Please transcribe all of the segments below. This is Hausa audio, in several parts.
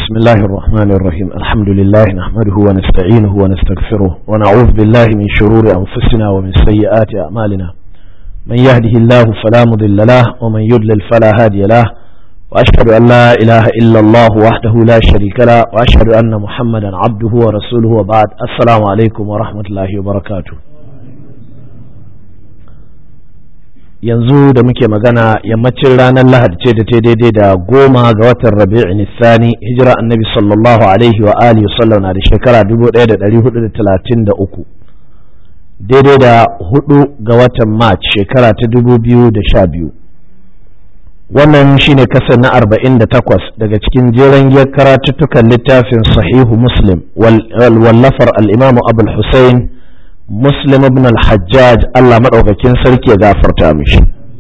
بسم الله الرحمن الرحيم الحمد لله نحمده ونستعينه ونستغفره ونعوذ بالله من شرور أنفسنا ومن سيئات أعمالنا من يهده الله فلا مضل له ومن يضلل فلا هادي له وأشهد أن لا إله إلا الله وحده لا شريك له وأشهد أن محمدا عبده ورسوله وبعد السلام عليكم ورحمة الله وبركاته yanzu da muke magana yammacin ranar lahadi ce da ta daidai da goma ga watan rabi'in Sani hijira annabi sallallahu alaihi wa alihi sallam na da shekara 1433 daidai da hudu ga watan march shekara ta 2012 wannan shine kasar na 48 daga cikin jeren giyar karatuttukan littafin sahihu muslim wallafar al-imamu abul hussein muslim ibn al-hajjaj Allah maɗaukakin sarki ya gafarta mishi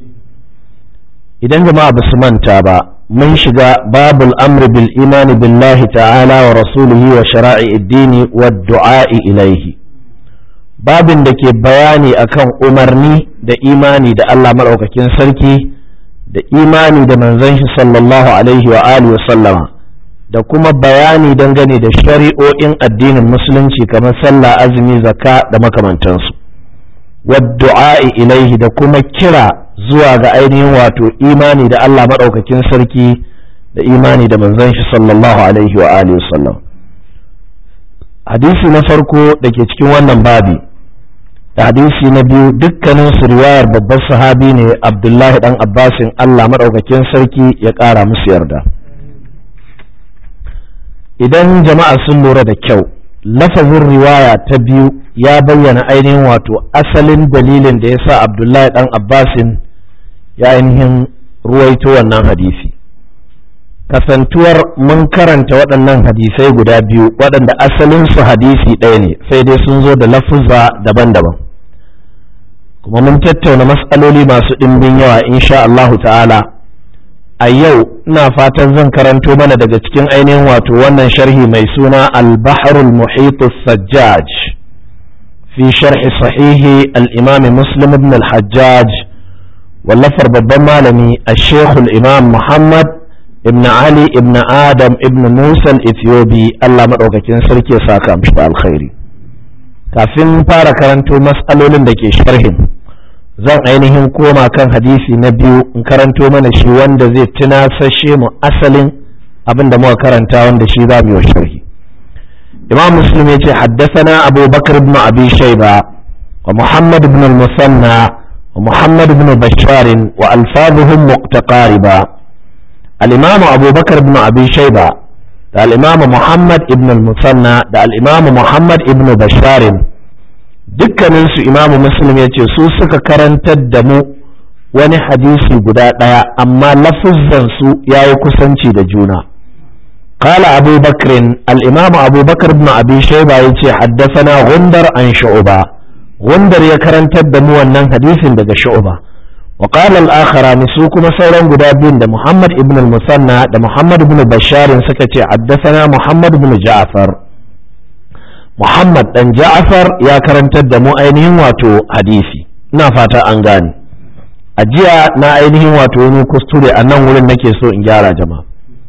idan jama'a ba su manta ba mun shiga babul amri bil imani billahi ta'ala wa rasulihi wa shara'i addini wa du'a'i ilaihi babin da ke bayani akan umarni da imani da Allah maɗaukakin sarki da imani da manzon shi sallallahu alaihi wa alihi wa sallama da kuma bayani dangane da shari'o'in addinin musulunci kamar sallah azumi zakka da makamantansu waddu'a'i ilaihi da kuma kira zuwa ga ainihin wato imani da Allah maɗaukakin sarki da imani da manzon shi sallallahu alaihi wa alihi sallam hadisi na farko da ke cikin wannan babi da hadisi na biyu dukkanin su riwayar babban sahabi ne abdullahi dan abbasin Allah maɗaukakin sarki ya ƙara musu yarda idan jama'a sun lura da kyau lafazin riwaya ta biyu ya bayyana ainihin wato asalin dalilin da ya sa abdullahi dan abbasin ya ainihin ruwaito wannan hadisi kasantuwar mun karanta waɗannan hadisai guda biyu waɗanda asalin su hadisi ɗaya ne sai dai sun zo da lafuzza daban-daban kuma mun tattauna matsaloli masu ɗimbin yawa insha Allahu ta'ala a yau ina fatan zan karanto mana daga cikin ainihin wato wannan sharhi mai suna al-bahrul muhit sajjaj fi sharhi sahihi al-imam muslim ibn al-hajjaj wallafar babban malami al-sheikh al-imam muhammad ibn ali ibn adam ibn musa al-ethiopi Allah madaukakin sarki ya saka mishi alkhairi kafin fara karanto mas'alolin da ke sharhin zan ainihin koma kan hadisi na biyu in karanto mana shi wanda zai tunasashe mu asalin abin da muka karanta wanda shi za mu yi sharhi imam muslim ya ce haddasana abu bakar ibn abi shaiba wa muhammad ibn al-musanna wa muhammad ibn bashar wa alfazuhum muqtaqariba al-imam abu bakar ibn abi shaiba da al-imam muhammad ibn al-musanna da al-imam muhammad ibn bashar dukkaninsu imamu muslim ya ce su suka karantar da mu wani hadisi guda ɗaya amma lafuzzansu ya yi kusanci da juna قال أبو بكر الإمام أبو بكر بن أبي شيبة يتي حدثنا غندر عن شعبة غندر يكرن تدمو أنن حديث دقى شعبة وقال الآخر نسوكم سورا قدابين دا محمد ابن المثنى دا محمد بن بشار سكتي حدثنا محمد بن جعفر Muhammad ɗan Ja'far ya karantar da mu ainihin wato hadisi ina fata an gane a jiya na ainihin wato wani kuskure a nan wurin nake so in gyara jama'a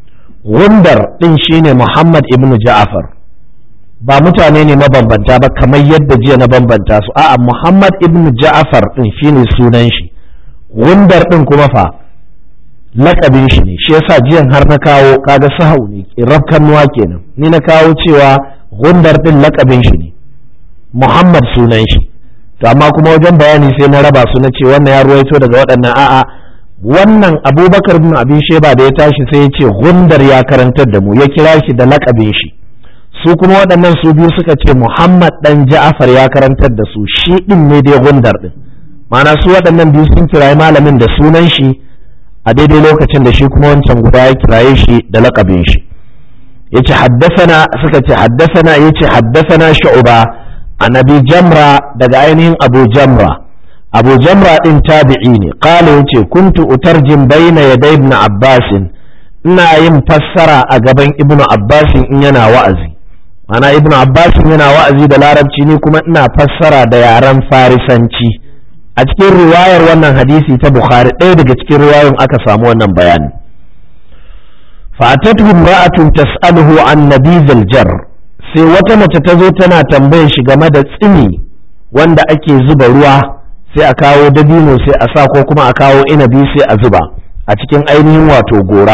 wundar ɗin shine Muhammad ibn Ja'far ba mutane ne mabambanta ba kamar yadda jiya na bambanta su a'a Muhammad ibn Ja'far ɗin shine sunan shi wundar ɗin kuma fa lakabin shi ne shi yasa jiyan har na kawo kaga sahau ne rafkan nuwa kenan ni na kawo cewa gundar din lakabin shi ne Muhammad sunan shi to amma kuma wajen bayani sai na raba su na ce wannan ya ruwaito daga waɗannan a'a wannan Abubakar bin Abi Sheba da ya tashi sai ya ce gundar ya karantar da mu ya kira shi da lakabin shi su kuma waɗannan su biyu suka ce Muhammad dan Ja'far ya karantar da su shi din ne dai gundar din ma'ana su waɗannan biyu sun kirayi malamin da sunan shi a daidai lokacin da shi kuma wancan guda ya kiraye shi da lakabin shi yace haddasana suka ce haddasana yace haddasana shu'ba an abi jamra daga ainihin abu jamra abu jamra din tabi'i ne qala yace kuntu utarjim baina yaday ibn abbas ina yin fassara a gaban ibnu abbas in yana wa'azi mana ibnu abbas yana wa'azi da larabci ni kuma ina fassara da yaren farisanci a cikin riwayar wannan hadisi ta bukhari ɗaya daga cikin riwayoyin aka samu wannan bayani fatatu imra'atun tas'aluhu an nabizil jar sai wata mace ta zo tana tambayar shi game da tsini wanda ake zuba ruwa sai a kawo dabino sai a sa ko kuma a kawo inabi sai a zuba a cikin ainihin wato gora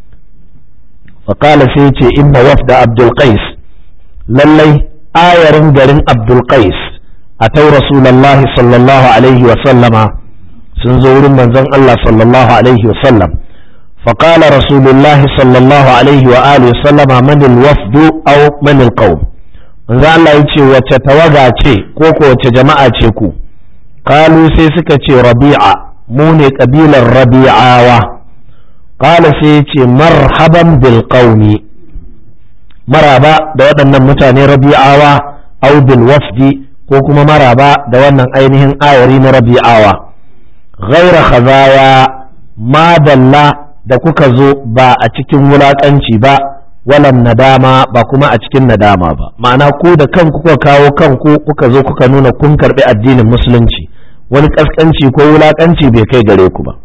faƙala sai ce inna wafda abdul qais lallai ayarin garin abdul qais a tau rasulallahi sallallahu alaihi wa sallama sun zo wurin manzon Allah sallallahu alaihi wa sallam فقال رسول الله صلى الله عليه وآله وسلم من الوفد أو من القوم manzo Allah ya ce wace tawaga ce ko ko wace jama'a ce ku kalu sai suka ce rabi'a mu ne kabilar rabi'awa qala sai ya ce marhaban bil qaumi maraba da waɗannan mutane rabi'awa au bil wafdi ko kuma maraba da wannan ainihin ayari na rabi'awa ghaira khazaya madalla da kuka zo ba a cikin wulaƙanci ba walan nadama ba kuma a cikin nadama ba ma'ana ku da kanku kuka kawo kanku kuka zo kuka nuna kun karɓi addinin musulunci wani ƙasƙanci ko wulaƙanci bai kai gare ku ba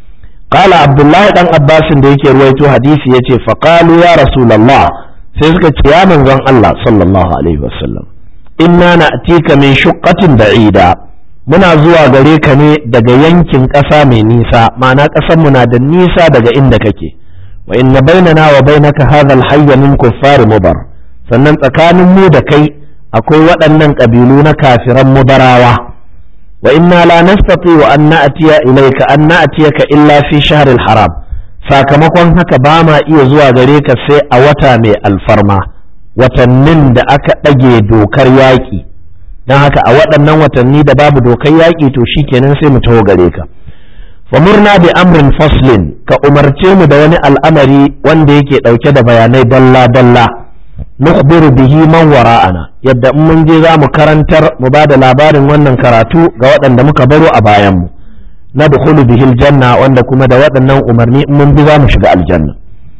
qala abdullahi dan abbasin da yake ruwaito hadisi yace fa qalu ya rasulullah sai suka ce ya manzon Allah sallallahu alaihi wasallam inna na'tika min shuqqatin ba'ida muna zuwa gare ka ne daga yankin ƙasa mai nisa ma'ana ƙasar mu na da nisa daga inda kake wa inna bainana wa bainaka hadha al-hayy min kuffar mubar sannan tsakanin mu da kai akwai waɗannan ƙabilu na kafiran mubarawa wa inna la nastati wa an na'tiya ilayka an na'tiyaka illa fi shahr al-haram sakamakon haka ba ma iya zuwa gare ka sai a wata mai alfarma watannin da aka ɗage dokar yaƙi don haka a waɗannan watanni da babu dokar yaƙi to shikenan sai mu taho gare ka famurna bi amrin faslin ka umarce mu da wani al'amari wanda yake ɗauke da bayanai dalla dalla nukhbiru bihi man wara'ana yadda in mun je za mu karantar mu ba da labarin wannan karatu ga waɗanda muka baro a bayan mu nadkhulu bihi aljanna wanda kuma da waɗannan umarni in mun bi za mu shiga aljanna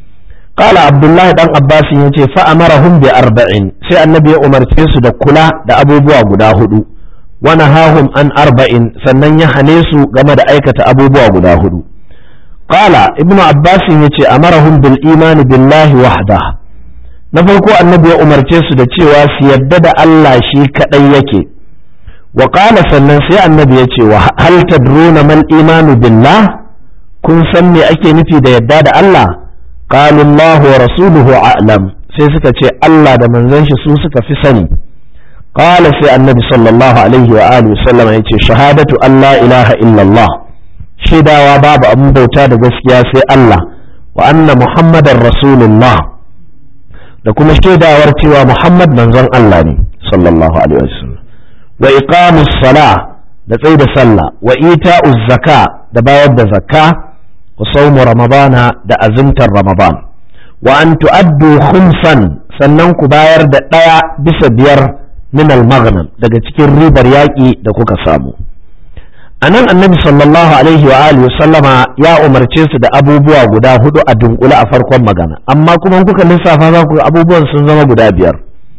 قال عبد الله دان عباس yace fa amarahum bi arba'in sai annabi ya umarce su da kula da abubuwa guda hudu wa nahahum an arba'in sannan ya hane su game da aikata abubuwa guda hudu qala ibnu abbas yace amarahum bil iman billahi wahda na farko annabi ya umarce su da cewa su yadda da Allah shi kadai yake wa qala sannan sai annabi ya ce wa hal tadruna mal imanu billah kun san me ake nufi da yadda da Allah قالوا الله ورسوله أعلم sai suka ce Allah da manzon shi su suka fi sani qala sai annabi sallallahu alaihi wa alihi sallam ya ce shahadatu Allah ilaha illallah shaidawa babu abin bauta da gaskiya sai Allah wa anna muhammadar rasulullah da kuma shaidawar cewa muhammad manzon Allah ne sallallahu alaihi wasallam wa iqamus sala da tsaida sallah wa ita'uz zaka da bayar da zakka وصوم رمضان da azumtar ramadan wa an tu'addu khumsan sannan ku bayar da ɗaya bisa biyar min al-maghnam daga cikin ribar yaƙi da kuka samu a nan annabi sallallahu alaihi wa alihi sallama ya umarce su da abubuwa guda hudu a dunkule a farkon magana amma kuma kuka lissafa za ku abubuwan sun zama guda biyar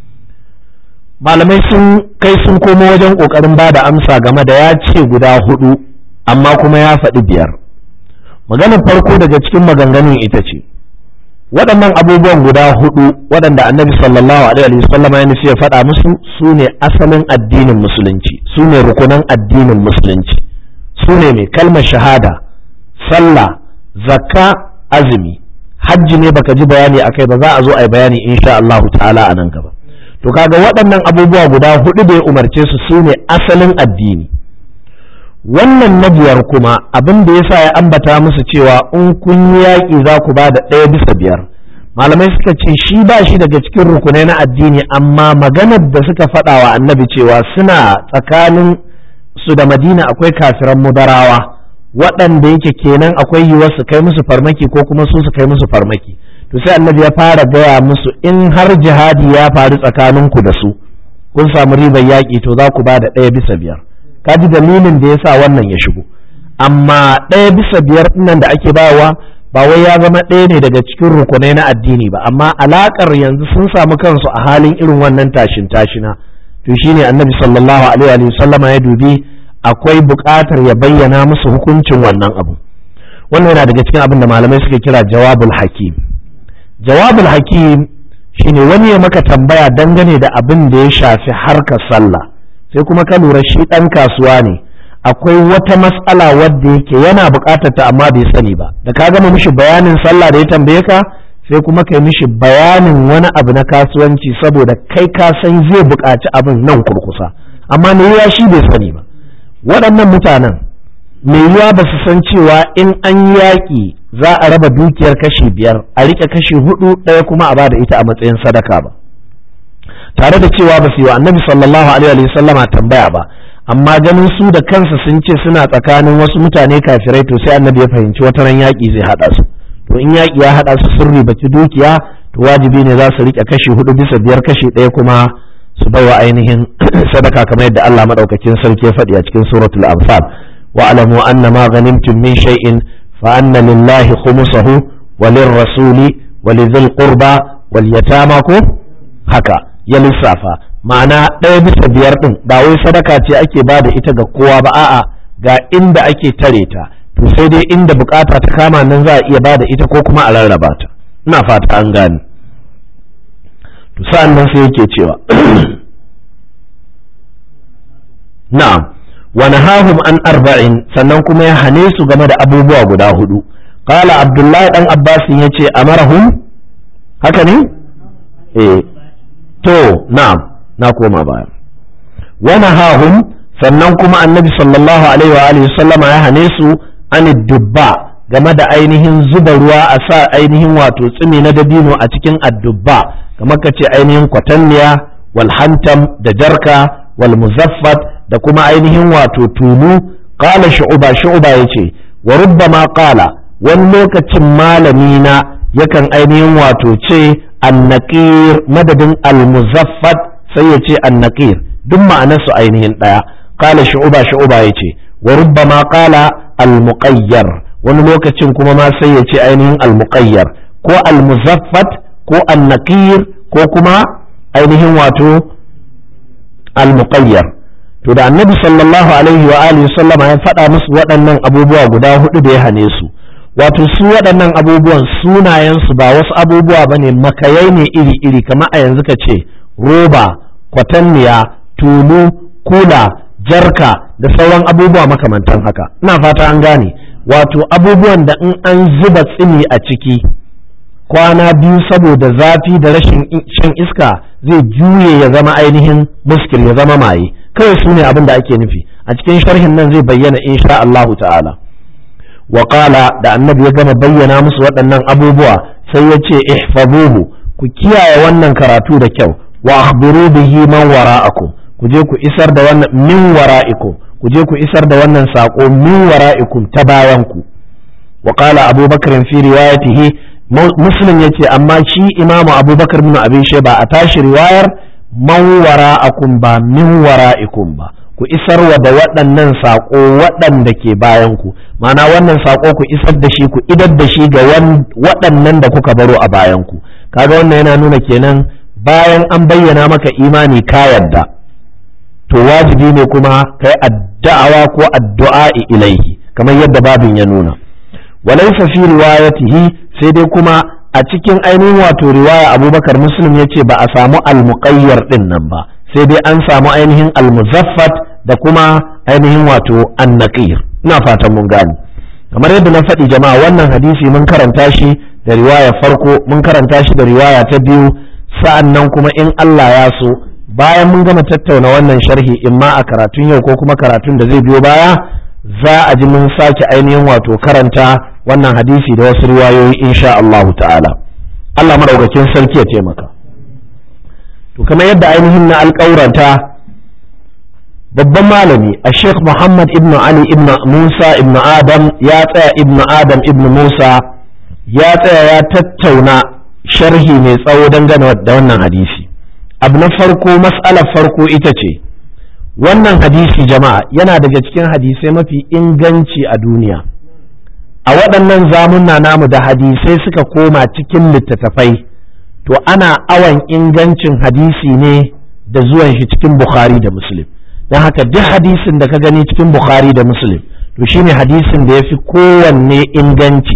malamai sun kai sun komo wajen ƙoƙarin ba da amsa game da ya ce guda hudu amma kuma ya faɗi biyar maganar farko daga cikin maganganun ita ce waɗannan abubuwan guda hudu waɗanda annabi sallallahu alaihi wasallam ya nufi ya faɗa musu su ne asalin addinin musulunci su ne rukunan addinin musulunci su ne mai kalmar shahada sallah zakka azumi hajji ne baka ji bayani akai ba za a zo a yi bayani insha Allahu ta'ala a nan gaba to kaga waɗannan abubuwa guda hudu da ya umarce su su ne asalin addini wannan na biyar kuma abin da yasa ya ambata musu cewa in kun yi yaƙi za ku ba da ɗaya bisa biyar malamai suka ce shi ba shi daga cikin rukunai na addini amma maganar da suka faɗa wa annabi cewa suna tsakanin su da madina akwai kafiran mudarawa waɗanda yake kenan akwai yiwuwar su kai musu farmaki ko kuma su su kai musu farmaki to sai annabi ya fara gaya musu in har jihadi ya faru tsakaninku da su kun samu ribar yaƙi to za ku ba da ɗaya bisa biyar ka ji dalilin da ya sa wannan ya shigo amma ɗaya bisa biyar nan da ake bawa ba wai ya zama ɗaya ne daga cikin rukunai na addini ba amma alaƙar yanzu sun samu kansu a halin irin wannan tashin tashina to shine annabi sallallahu alaihi wa sallama ya dubi akwai buƙatar ya bayyana musu hukuncin wannan abu wannan yana daga cikin abin da malamai suke kira jawabul hakim jawabul hakim shine wani ya maka tambaya dangane da abin da ya shafi harkar sallah sai kuma ka lura shi ɗan kasuwa ne akwai wata matsala wadda yake yana buƙatar ta amma bai sani ba da ka gama mishi bayanin sallah da ya tambaye ka sai kuma kai mishi bayanin wani abu na kasuwanci saboda kai ka san zai buƙaci abin nan kurkusa amma me ya shi bai sani ba waɗannan mutanen mai yiwa ba su san cewa in an yaƙi za a raba dukiyar kashi biyar a riƙe kashi hudu ɗaya kuma a bada ita a matsayin sadaka ba tare da cewa ba su yi wa annabi sallallahu alaihi wa sallama tambaya ba amma ganin su da kansa sun ce suna tsakanin wasu mutane kafirai to sai annabi ya fahimci wata ran yaƙi zai haɗa su to in yaƙi ya haɗa su sun ribaci dukiya to wajibi ne za su riƙe kashi hudu bisa biyar kashi ɗaya kuma su bai wa ainihin sadaka kamar yadda Allah madaukakin sarki ya faɗi a cikin suratul anfal wa alamu anna ma ghanimtum min shay'in fa anna lillahi khumsahu wa lirrasuli wa lidhil qurba wal yatama ko haka ya lissafa ma'ana ɗaya bisa biyar ɗin ba wai sadaka ce ake ba da ita ga kowa ba a'a ga inda ake tare ta to sai dai inda bukata ta kama nan za a iya ba da ita ko kuma a rarraba ta ina fata an gane to sa'an nan sai yake cewa na'am wa nahahum an arba'in sannan kuma ya hane su game da abubuwa guda hudu qala abdullahi dan abbas yace amarahum haka ne eh to na'am na koma baya wa nahahum sannan kuma annabi sallallahu alaihi wa alihi sallama ya hane su an dubba game da ainihin zuba ruwa a sa ainihin wato tsimi na dabino a cikin addubba kamar ka ce ainihin kwatanniya wal hantam da jarka wal muzaffat da kuma ainihin wato tulu qala shu'ba shu'ba yace wa rubbama qala wani lokacin malami na yakan ainihin wato ce annaqir madadin al muzaffat sai ya ce annaqir duk ma'anarsu ainihin daya qala shu'ba shu'ba yace wa rubbama qala al muqayyar wani lokacin kuma ma sai ya ce ainihin al muqayyar ko al muzaffat ko annaqir ko kuma ainihin wato al-muqayyar to da annabi sallallahu alaihi wa alihi sallama ya faɗa musu waɗannan abubuwa guda hudu da ya hane su wato su waɗannan abubuwan sunayen su ba wasu abubuwa bane makayai ne iri-iri kamar a yanzu ka ce roba kwatanniya tulu kula jarka da sauran abubuwa makamantan haka ina fata an gane wato abubuwan da in an zuba tsini a ciki kwana biyu saboda zafi da rashin shan iska zai juye ya zama ainihin muskil ya zama maye kawai su ne abin da ake nufi a cikin sharhin nan zai bayyana insha Allah ta'ala wa qala da annabi ya gama bayyana musu waɗannan abubuwa sai ya ce ihfazuhu ku kiyaye wannan karatu da kyau wa akhbiru bihi man wara'akum ku je ku isar da wannan min wara'ikum ku je ku isar da wannan sako min wara'ikum ta bayan ku wa qala abubakar fi riwayatihi muslim ya ce amma shi imamu abubakar bin abin ba a tashi riwayar man wara'akum ba min wara'ikum ba ku isarwa da waɗannan saƙo waɗanda ke bayan ku ma'ana wannan saƙo ku isar da shi ku idar da shi ga waɗannan da kuka baro a bayan ku kaga wannan yana nuna kenan bayan an bayyana maka imani ka yadda to wajibi ne kuma kai addu'a ko addu'a ilaihi kamar yadda babin ya nuna walaysa fi riwayatihi sai dai kuma a cikin ainihin wato riwaya abubakar muslim ya ce ba a samu almuƙayyar ɗin nan ba sai dai an samu ainihin almuzaffat da kuma ainihin wato annaqir ina fatan mun gane kamar yadda na faɗi jama'a wannan hadisi mun karanta shi da riwaya farko mun karanta shi da riwaya ta biyu sa'an nan kuma in Allah ya so bayan mun gama tattauna wannan sharhi in ma a karatun yau ko kuma karatun da zai biyo baya za a ji mun sake ainihin wato karanta wannan hadisi da wasu riwayoyi insha Allahu ta'ala Allah madaukakin sarki ya taimaka to kamar yadda ainihin na alƙauranta babban malami a Sheikh Muhammad ibn Ali ibn Musa ibn Adam ya tsaya ibn Adam ibn Musa ya tsaya ya tattauna sharhi mai tsawo dangane da wannan hadisi abu na farko mas'alar farko ita ce wannan hadisi jama'a yana daga cikin hadisai mafi inganci a duniya a waɗannan zamunna namu da hadisai suka koma cikin littattafai to ana awan ingancin hadisi ne da zuwan shi cikin bukhari da muslim don haka duk hadisin da ka gani cikin bukhari da muslim to shine hadisin da ya fi kowanne inganci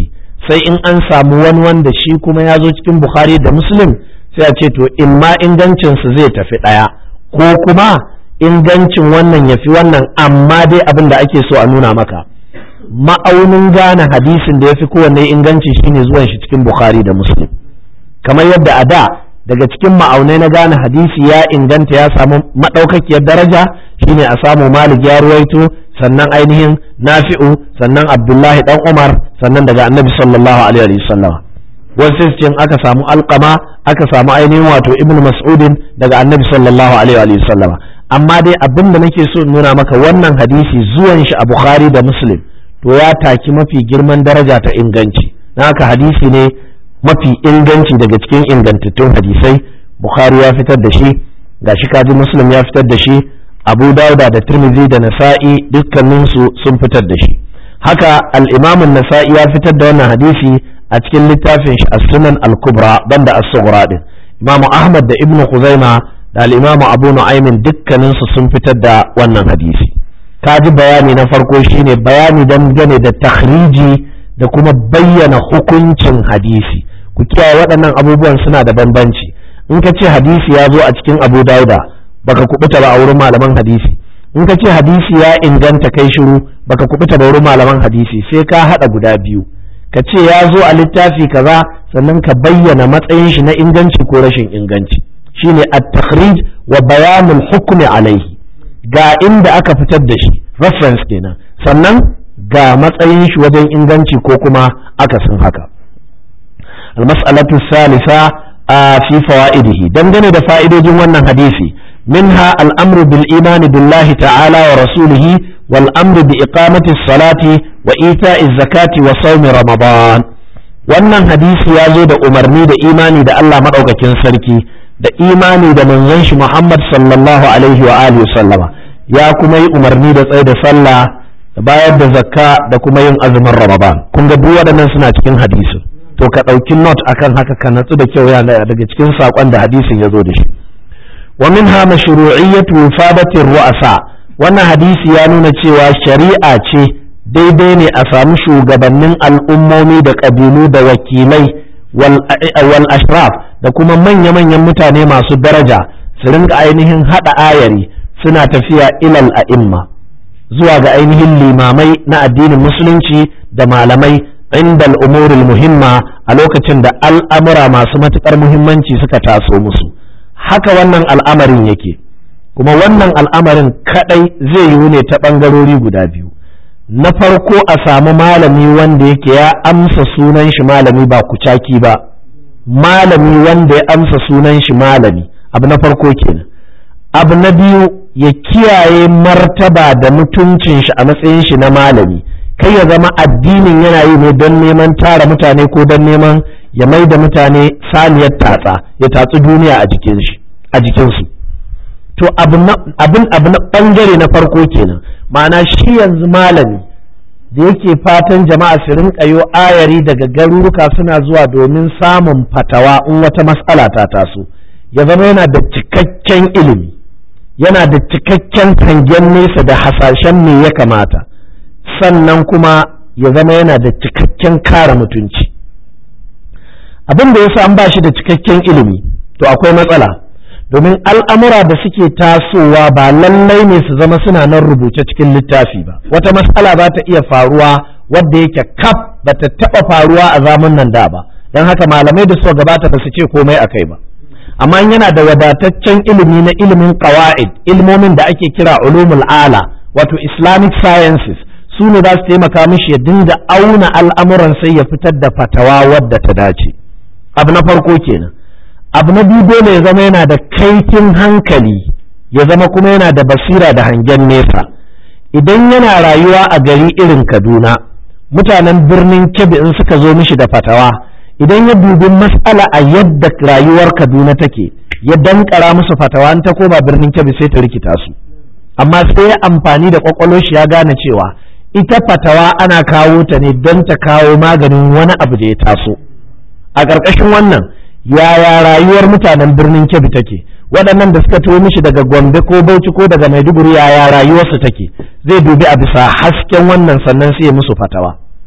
sai in an samu wani wanda shi kuma ya zo cikin bukhari da muslim sai a ce to in ma ingancinsu zai tafi ɗaya ko kuma ingancin wannan ya fi wannan amma dai abin da ake so a nuna maka ma'aunin gane hadisin da ya fi kowanne inganci shine zuwan shi cikin bukhari da muslim kamar yadda a da daga cikin ma'aunai na gane hadisi ya inganta ya samu maɗaukakiyar daraja shine a samu malik ya ruwaito sannan ainihin nafi'u sannan abdullahi dan umar sannan daga annabi sallallahu alaihi wasallam wasu cikin aka samu alqama aka samu ainihin wato ibnu mas'udin daga annabi sallallahu alaihi wasallam amma dai abin da nake so nuna maka wannan hadisi zuwan shi a bukhari da muslim to ya taki mafi girman daraja ta inganci na haka hadisi ne mafi inganci daga cikin ingantattun hadisai bukhari ya fitar da shi gashi kaji muslim ya fitar da shi abu dauda da tirmidhi da nasa'i dukkaninsu sun fitar da shi haka al-imam nasai ya fitar da wannan hadisi a cikin littafin shi as-sunan al-kubra banda as-sughra din imam ahmad da ibnu khuzaima da al-imam abu nu'aymin dukkaninsu sun fitar da wannan hadisi kaji bayani na farko shine bayani dangane da takhriji da kuma bayyana hukuncin hadisi ku kiyaye waɗannan abubuwan suna da bambanci in ka ce hadisi ya zo a cikin abu dauda baka kubuta ba a wurin malaman hadisi in ka ce hadisi ya inganta kai shiru baka kubuta ba wurin malaman hadisi sai ka haɗa guda biyu ka ce ya zo a littafi kaza sannan ka bayyana matsayin shi na inganci ko rashin inganci shine at-takhrij wa bayanul hukmi alaihi ga inda aka fitar da shi reference kenan sannan ga matsayin shi wajen inganci ko kuma akasin haka المسألة الثالثة في فوائده دنجن da fa'idojin wannan hadisi منها الأمر بالإيمان بالله تعالى ورسوله والأمر بإقامة الصلاة وإيتاء الزكاة وصوم رمضان wannan hadisi ya zo da umarni da imani da Allah maɗaukakin sarki da imani da manzon shi Muhammad sallallahu alaihi wa alihi sallama ya kuma yi umarni da tsaye da sallah da bayar da zakka da kuma yin azumin Ramadan kun ga duk waɗannan suna cikin hadisin to ka ɗauki not akan haka ka natsu da kyau yana daga cikin saƙon da hadisin ya zo da shi wa minha mashru'iyyatu wifadati ru'asa wannan hadisi ya nuna cewa shari'a ce daidai ne a samu shugabannin al'ummomi da ƙabilu da wakilai wal ashraf da kuma manya-manyan mutane masu daraja su rinka ainihin haɗa ayari suna tafiya ilal a'imma zuwa ga ainihin limamai na addinin musulunci da malamai inda al'umuril muhimma a lokacin da al'amura masu matuƙar muhimmanci suka taso musu haka wannan al'amarin yake kuma wannan al'amarin kaɗai zai yiwu ne ta ɓangarori guda biyu na farko a samu malami wanda yake ya amsa sunan shi malami ba kucaki ba malami wanda ya amsa sunan shi malami abu na farko kenan abu na biyu ya kiyaye martaba da mutuncin shi a matsayin shi na malami kai ya zama addinin yana yi ne don neman tara mutane ko don neman ya mai da mutane saniyar tatsa ya tatsi duniya a jikin shi a jikinsu to abin abu na bangare na farko kenan ma'ana shi yanzu malami da yake fatan jama'a su rinka yo ayari daga garuruka suna zuwa domin samun fatawa in wata matsala ta taso ya zama yana da cikakken ilimi yana da cikakken hangen nesa da hasashen me ya kamata sannan kuma ya zama yana da cikakken kare mutunci abin da yasa an ba shi da cikakken ilimi to akwai matsala domin al'amura da suke tasowa ba lallai ne su zama suna nan rubuce cikin littafi ba wata matsala za ta iya faruwa wadda yake kaf ba ta taɓa faruwa a zaman nan da ba don haka malamai da suka gabata ba su ce komai a kai ba amma yana da wadataccen ilimi na ilimin qawaid ilmomin da ake kira ulumul ala wato islamic sciences su ne za su taimaka mishi ya dinga auna al'amuran sai ya fitar da fatawa wadda ta dace abu na farko kenan abu na biyu dole ya zama yana da kaifin hankali ya zama kuma yana da basira da hangen nesa idan yana rayuwa a gari irin kaduna mutanen birnin kebbi in suka zo mishi da fatawa idan ya dubi mas'ala a yadda rayuwar kaduna take ya dankara musu fatawa ta koma birnin kebbi sai ta rikita su amma sai ya amfani da kwakwalo shi ya gane cewa ita fatawa ana kawo ta ne don ta kawo maganin wani abu da ya taso a ƙarƙashin wannan yaya rayuwar mutanen birnin kebbi take waɗannan da suka tuwo mishi daga gombe ko bauchi ko daga maiduguri yaya rayuwarsu take zai dubi a bisa hasken wannan sannan sai ya musu fatawa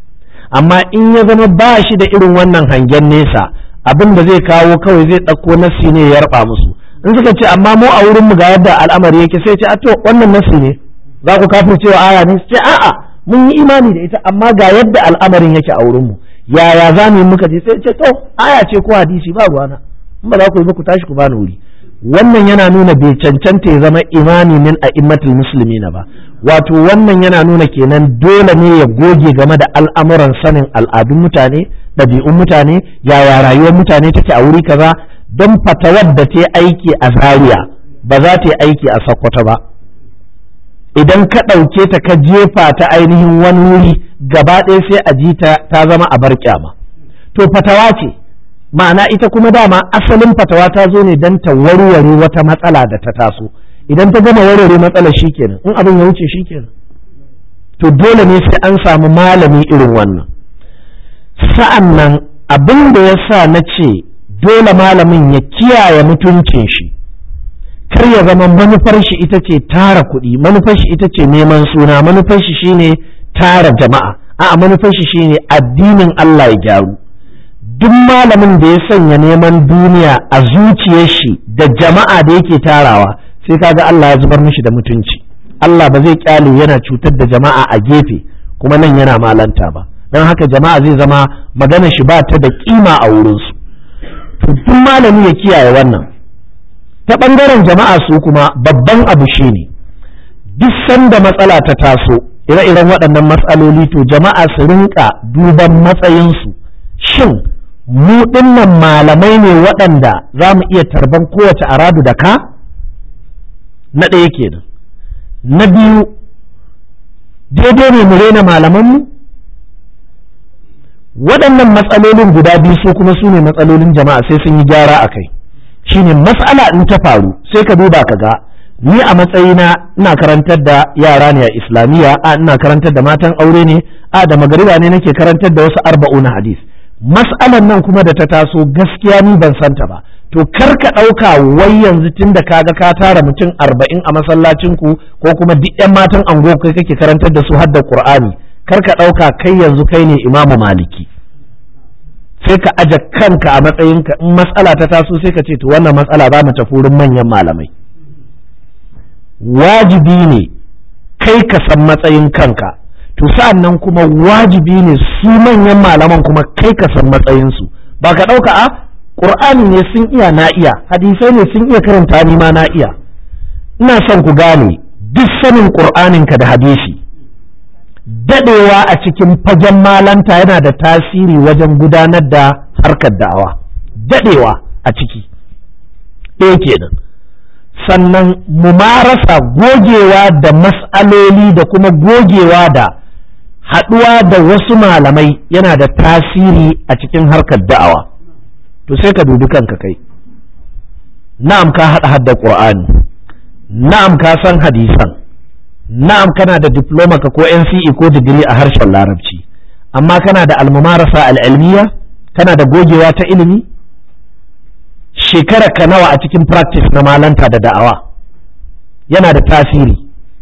amma in ya zama ba shi da irin wannan hangen nesa abin da zai kawo kawai zai ɗauko nasi ne ya yarba musu in suka ce amma mu a wurin mu ga yadda al'amari yake sai ce a to wannan nasi ne za ku kafin cewa aya ne ce a'a mun yi imani da ita amma ga yadda al'amarin yake a wurin mu yaya za mu yi muka je sai ce to aya ce ko hadisi ba ruwana in ba za ku yi ba ku tashi ku bani wuri wannan yana nuna bai cancanta ya zama imami min a immatul musulmina ba wato wannan yana nuna kenan dole ne ya goge game da al'amuran sanin al'adun mutane ɗabi'un mutane yaya rayuwar mutane take a wuri kaza don fatawar da ta aiki a zaria ba za ta yi aiki a sokoto ba idan ka ɗauke ta ka jefa ta ainihin wani wuri gaba ɗaya sai a ji ta ta zama a bar kyama to fatawa ce ma'ana ita kuma dama asalin fatawa ta zo ne don ta warware wata matsala da ta taso idan ta gama warware matsalar shikenan in abin ya wuce shikenan to dole ne sai an samu malami irin wannan sa'an nan abin da ya sa na ce dole malamin ya kiyaye mutuncin shi kar ya zama manufar shi ita ce tara kuɗi manufar shi ita ce neman suna manufar shi shine tara jama'a a'a manufar shi shine addinin Allah ya gyaru duk malamin da ya sanya neman duniya a zuciyar shi da jama'a da yake tarawa sai kaga Allah ya zubar mishi da mutunci Allah ba zai kyale yana cutar da jama'a a gefe kuma nan yana malanta ba don haka jama'a zai zama magana shi ba ta da kima a wurinsu to duk malami ya kiyaye wannan ta ɓangaren jama'a su kuma babban abu shine duk sanda matsala ta taso ire-iren waɗannan matsaloli to jama'a su rinka duban matsayinsu shin mu dinnan malamai ne waɗanda za mu iya tarban kowace aradu da ka na ɗaya kenan na biyu daidai ne mu rena malamanmu waɗannan matsalolin guda biyu su kuma su ne matsalolin jama'a sai sun yi gyara a kai shine matsala in ta faru sai ka duba ka ga ni a matsayina ina karantar da yara ne a islamiyya a ina karantar da matan aure ne a da magariba ne nake karantar da wasu arba'una hadis mas'alan nan kuma da ta taso gaskiya ni ban santa ba to kar ka ɗauka wai yanzu tun da kaga ka tara mutum arba'in a masallacin ku ko kuma duk yan matan ango kai kake karantar da su har da qur'ani kar ka ɗauka kai yanzu kai ne imamu maliki sai ka aje kanka a matsayinka in matsala ta taso sai ka ce to wannan matsala za mu tafi wurin manyan malamai wajibi ne kai ka san matsayin kanka to sa'an nan kuma wajibi ne su manyan malaman kuma kai ka san matsayinsu ba ka ɗauka a ƙur'ani ne sun iya na iya hadisai ne sun iya karanta ni ma na iya ina son ku gane duk sanin ƙur'aninka da hadisi daɗewa a cikin fagen malanta yana da tasiri wajen gudanar da harkar da'awa daɗewa a ciki ɗaya kenan sannan mumarasa gogewa da mas'aloli da kuma gogewa da haɗuwa da wasu malamai yana da tasiri a cikin harkar da'awa to sai ka dubi kanka kai na'am ka haɗa haddar ƙur'ani na'am ka san hadisan na'am kana da diploma ka ko NCE ko digiri a harshen larabci amma kana da almumarasa al'ilmiya kana da gogewa ta ilimi shekara ka nawa a cikin practice na malanta da da'awa yana da tasiri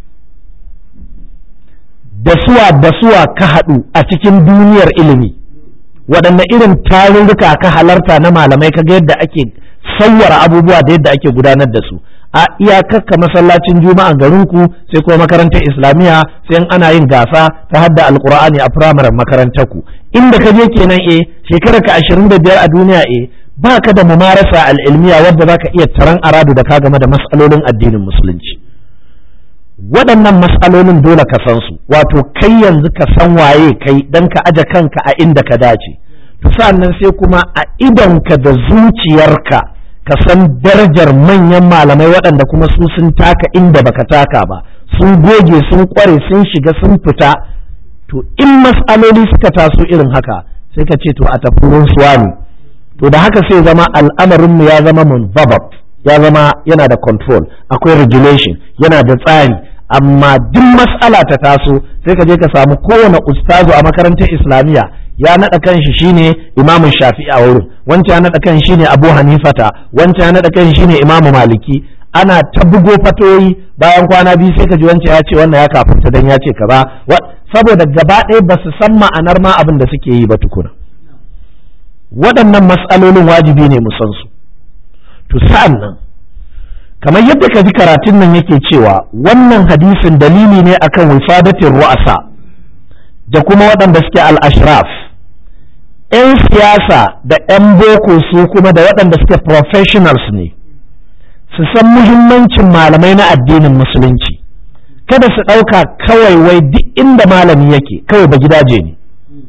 da suwa da suwa ka haɗu a cikin duniyar ilimi waɗanne irin tarurruka ka halarta na malamai kaga yadda ake sauwara abubuwa da yadda ake gudanar da su a iyakakka masallacin juma'a garinku sai kuma makarantar islamiyya sai ana yin gasa ta hadda alkur'ani a firamaren makarantar ku inda ka je kenan eh shekarar ka ashirin da biyar a duniya eh ba ka da mumarasa al'ilmiya wadda za ka iya taron aradu da ka game da mas'alolin addinin musulunci waɗannan mas'alolin dole ka san su wato kai yanzu ka san waye kai dan ka aje kanka a inda ka dace to sa'annan sai kuma a idonka da zuciyarka ka san darajar manyan malamai waɗanda kuma su sun taka inda baka taka ba sun goge sun kware sun shiga sun fita to in mas'aloli suka taso irin haka sai ka ce to a tafi wurin suwani to da haka sai zama al'amarinmu ya zama munzabab ya zama yana da control akwai regulation yana da tsari amma duk mas'ala ta taso sai ka je ka samu kowane ustazu a makarantar islamiyya ya naɗa kanshi shine imamun shafi'i a wurin wancan ya naɗa kan shine abu hanifata wancan ya naɗa kan shine imamu maliki ana ta bugo fatoyi bayan kwana biyu sai ka ji wancan ya ce wannan ya kafinta dan ya ce kaza saboda gaba ɗaya ba su san ma'anar ma abin da suke yi ba tukuna waɗannan matsalolin wajibi ne mu san su to sa'an nan kamar yadda ka ji karatun nan yake cewa wannan hadisin dalili ne akan wifadatin ru'asa da kuma waɗanda suke al-ashraf 'yan siyasa da 'yan boko su kuma da waɗanda suke professionals ne su san muhimmancin malamai na addinin musulunci kada su ɗauka kawai wai duk inda malami yake kawai ba gidaje ne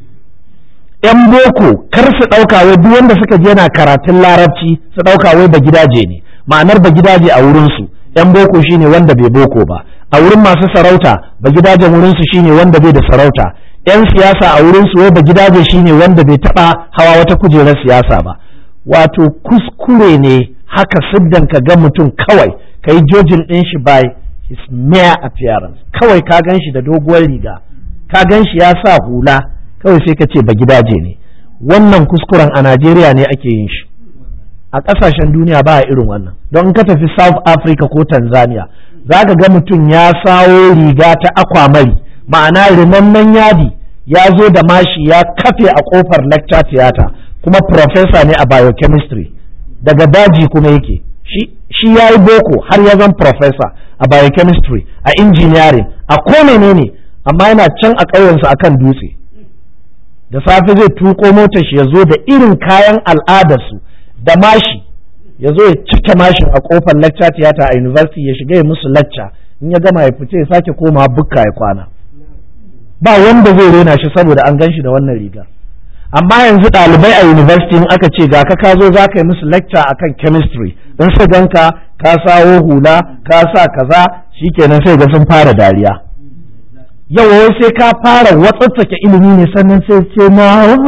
'yan boko kar su ɗauka wai duk wanda suka je yana karatun larabci su ɗauka wai ba gidaje ne ma'anar ba gidaje a wurinsu 'yan boko shine wanda bai boko ba a wurin masu sarauta ba gidajen wurinsu shine wanda bai da sarauta 'yan siyasa a wurinsu wai ba gidaje shine wanda bai taɓa hawa wata kujerar siyasa ba wato kuskure ne haka siddan ka ga mutum kawai ka yi jojin ɗin shi by his mere appearance kawai ka gan shi da doguwar riga ka gan shi ya sa hula kawai sai ka ce ba gidaje ne wannan kuskuren a Najeriya ne ake yin shi a ƙasashen duniya ba a irin wannan don ka tafi South Africa ko Tanzania za ka ga mutum ya sawo riga ta akwamari ma'ana rinannan yadi ya zo da mashi ya kafe a kofar lecture theater kuma professor ne a biochemistry daga daji kuma yake shi ya yi boko har ya zan professor a biochemistry a engineering a ko menene amma yana can a ƙauyensu akan dutse da safe zai tuko motar shi ya zo da irin kayan al'adarsu da mashi ya zo ya cike mashin a kofar lecture theater a university ya shiga ya musu lecture in ya gama ya fice ya sake komawa bukka ya kwana ba wanda zai rena shi saboda an gan shi da wannan rigar amma yanzu ɗalibai a university in aka ce ga ka ka zo za ka yi musu lecture akan chemistry in su ganka ka sawo hula ka sa kaza shikenan sai ga sun fara dariya yau wai sai ka fara watsatsake ilimi ne sannan sai ce na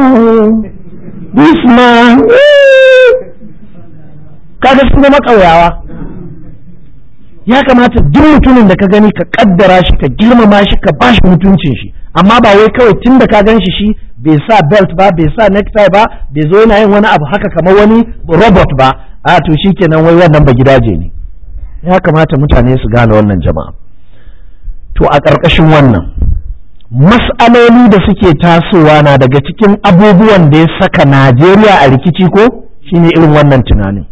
this man kaga sun zama ƙauyawa ya kamata duk mutumin da ka gani ka kaddara shi ka girmama shi ka bashi mutuncin shi amma ba wai kawai tun da ka gan shi shi bai sa belt ba bai sa necktie ba bai zo yana yin wani abu haka kamar wani robot ba a to shikenan wai wannan ba gidaje ne ya kamata mutane su gane wannan jama'a to a ƙarƙashin wannan mas'aloli da suke tasowa na daga cikin abubuwan da ya saka Najeriya a rikici ko shine irin wannan tunanin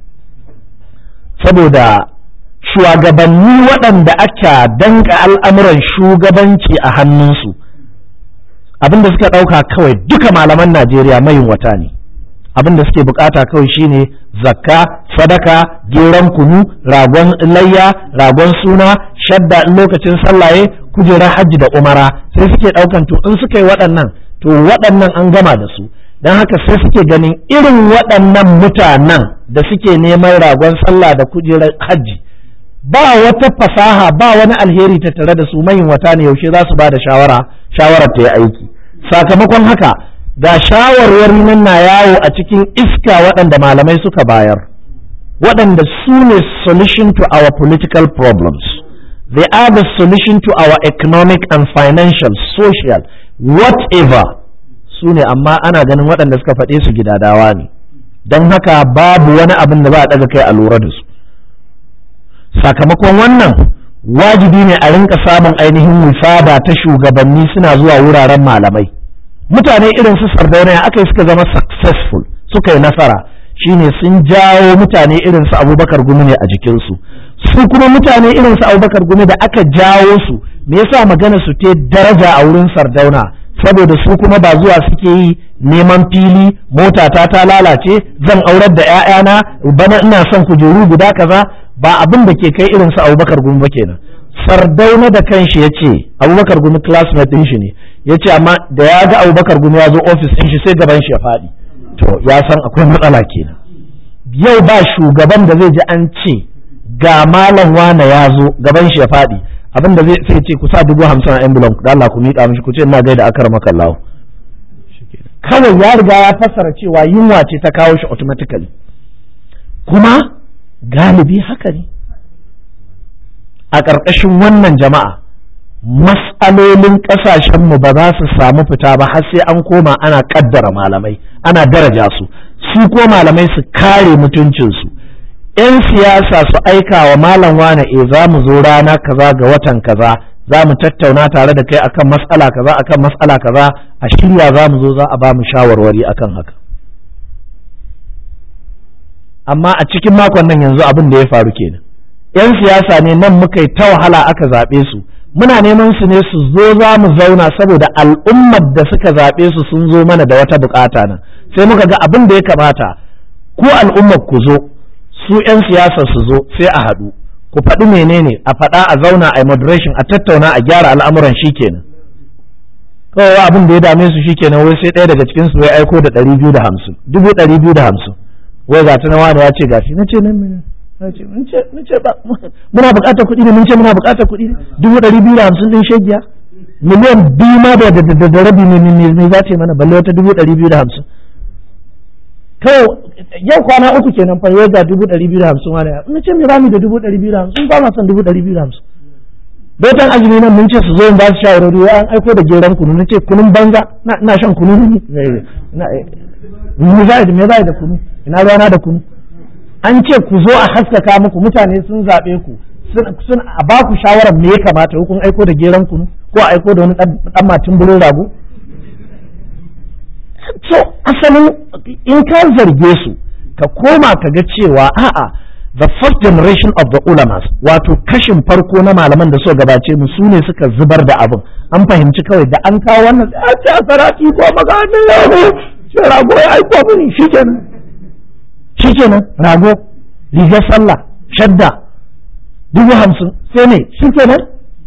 saboda shugabanni waɗanda aka danka al'amuran shugabanci a hannunsu abinda suka ɗauka kawai duka malaman Najeriya mayin wata ne abinda suke bukata kawai shine zakka sadaka geron kunu ragon layya ragon suna shadda in lokacin sallaye kujerar hajji da umara sai suke ɗaukan to in suka yi waɗannan to waɗannan an gama da su don haka sai suke ganin irin waɗannan mutanen da suke neman ragon sallah da kujerar hajji ba wata fasaha ba wani alheri ta tare da su mayin wata ne yaushe za su ba da shawara shawarar ta yi aiki sakamakon haka ga shawarwari nan na yawo a cikin iska waɗanda malamai suka bayar waɗanda su ne solution to our political problems they are the solution to our economic and financial social whatever su ne amma ana ganin waɗanda suka faɗe su gidadawa ne don haka babu wani abin da ba a ɗaga kai a lura da su sakamakon wannan wajibi ne a rinka samun ainihin wifada ta shugabanni suna zuwa wuraren malamai mutane irin su sardauna aka yi suka zama successful suka yi nasara shine sun jawo mutane irin su abubakar gumi ne a jikinsu su kuma mutane irin su abubakar gumi da aka jawo su me yasa magana su te daraja a wurin sardauna saboda su kuma ba zuwa suke yi neman fili mota ta ta lalace zan aurar da 'ya'yana bana ina son kujeru guda kaza ba abin da ke kai irin su abubakar gumi ba kenan sardauna da kanshi ya ce abubakar gumi classmate din shi ne ya ce amma da ya ga abubakar gumi ya zo ofis din shi sai gaban shi ya faɗi to ya san akwai matsala kenan yau ba shugaban da zai ji an ce ga malam wane ya zo gaban shi ya faɗi abin da zai sai ce ku sa dubu hamsin a envelope da Allah ku miƙa mishi ku ce ina gaida akar maka Allah kawai ya riga ya fassara cewa yunwa ce ta kawo shi automatically kuma galibi haka ne a ƙarƙashin wannan jama'a mas'alolin ƙasashenmu ba za su samu fita ba har sai an koma ana ƙaddara malamai ana daraja su su ko malamai su kare mutuncinsu 'yan siyasa su aika wa malam wane e za mu zo rana kaza ga watan kaza za mu tattauna tare da kai akan matsala kaza akan matsala kaza a shirya za mu zo za a ba mu shawarwari akan haka amma a cikin makon nan yanzu abin da ya faru kenan yan siyasa ne nan muka yi ta wahala aka zaɓe su muna neman su ne su zo za mu zauna saboda al'ummar da suka zaɓe su sun zo mana da wata bukata nan sai muka ga abin da ya kamata ku al'ummar ku zo su 'yan siyasar su zo sai a haɗu ku faɗi menene a faɗa a zauna a moderation a tattauna a gyara al'amuran shi kenan kawai abin da ya dame su shi kenan wai sai ɗaya daga cikin su ya aiko da ɗari biyu da hamsin dubu ɗari biyu da hamsin wai ga na wani ya ce gashi na ce nan na ce mun ce ba muna buƙatar kuɗi ne mun ce muna buƙatar kuɗi ne dubu ɗari biyu da hamsin ɗin shegiya miliyan biyu ma da da rabi ne ne za ta yi mana balle wata dubu ɗari biyu da hamsin kawai yau kwana uku kenan fa yau ga dubu ɗari biyu da hamsin wani na ce me rami da dubu ɗari biyu da hamsin ba ma son dubu ɗari biyu da hamsin Dotan azumi nan mun ce su zo in ba su shawarwari wai an aiko da geran kunu na ce kunun banza na shan kunu ne me za me za da kunu ina rana da kunu an ce ku zo a haskaka muku mutane sun zaɓe ku sun a ba ku shawarar me ya kamata kun aiko da geran kunu ko a aiko da wani ɗan matin bulo rago so asalin in ka zarge su ka koma ka ga cewa a'a the first generation of the ulamas wato kashin farko na malaman da suka gabace mu su ne suka zubar da abin an fahimci kawai da an kawo wannan a ce a sarati ko maganin yaro ce rago ya aiko mini shikenan shikenan rago rigar sallah shadda dubu hamsin sai ne shikenan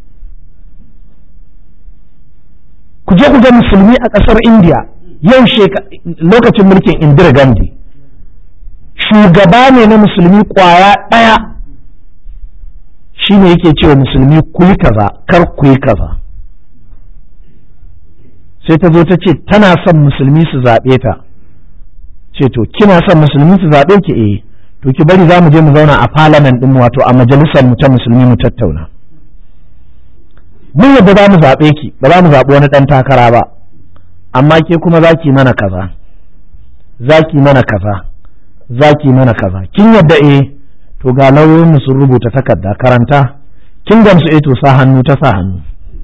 ku je ku ga musulmi a ƙasar indiya yau lokacin mulkin indira gandhi shugaba ne na musulmi kwaya ɗaya shi ne yake cewa musulmi ku yi kaza kar ku yi kaza sai ta zo ta ce tana son musulmi su zaɓe ta ce to kina son musulmi su zaɓe ki eh to ki bari za mu je mu zauna a parliament ɗin wato a majalisar mu ta musulmi mu tattauna mun yadda za mu zaɓe ki ba za mu zaɓi wani ɗan takara ba amma ke kuma za ki mana kaza za ki mana kaza za ki mana kaza kin yadda eh to ga lauyoyin sun rubuta takarda karanta kin gamsu eh to sa hannu ta sa hannu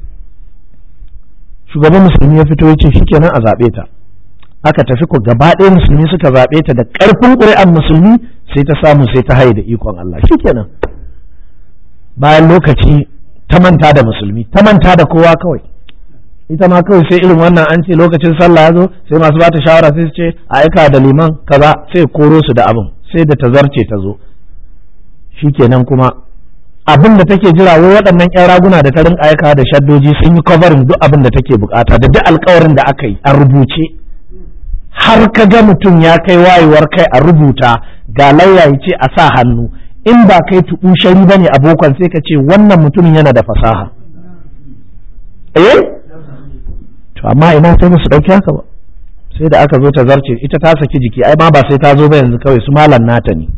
shugaban musulmi ya fito ya ce shikenan a zaɓe ta aka tafi ko gaba ɗaya musulmi suka zaɓe ta da ƙarfin ƙuri'an musulmi sai ta samu sai ta haye da ikon Allah shikenan bayan lokaci ta manta da musulmi ta manta da kowa kawai ita ma kawai sai irin wannan an ce lokacin sallah ya zo sai masu bata shawara sai su ce a aika da liman kaza sai koro su da abin sai da ta zarce ta zo shikenan kuma abin da take jira wai waɗannan ƴan raguna da ta rinka aika da shaddoji sun yi covering duk abin da take bukata da duk alkawarin da aka yi a rubuce har ka ga mutum ya kai wayewar kai a rubuta ga lauya ya ce a sa hannu in ba kai tuɓu shari bane abokan sai ka ce wannan mutumin yana da fasaha eh to amma ina sai musu ɗauki haka ba sai da aka zo ta zarce ita ta saki jiki ai ma ba sai ta zo ba yanzu kawai su malam nata ne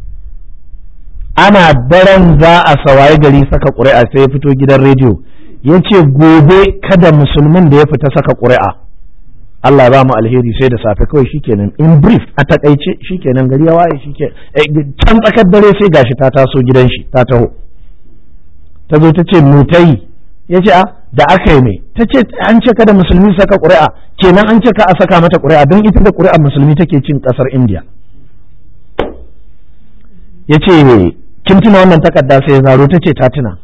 ana daren za a sawaye gari saka ƙuri'a sai ya fito gidan rediyo ya ce gobe kada musulmin da ya fita saka ƙuri'a Allah ba mu alheri sai da safe kawai shikenan in brief a takaice shikenan gari ya waye shike can tsakar dare sai gashi ta taso gidan shi ta taho ta zo ta ce mu ta yi ya ce a da aka yi mai ta ce an ce kada musulmi saka ƙuri'a kenan an ce ka a saka mata ƙuri'a don ita da ƙuri'ar musulmi take cin ƙasar indiya ya ce kin tuna wannan takarda sai ya zaro ta ce ta tuna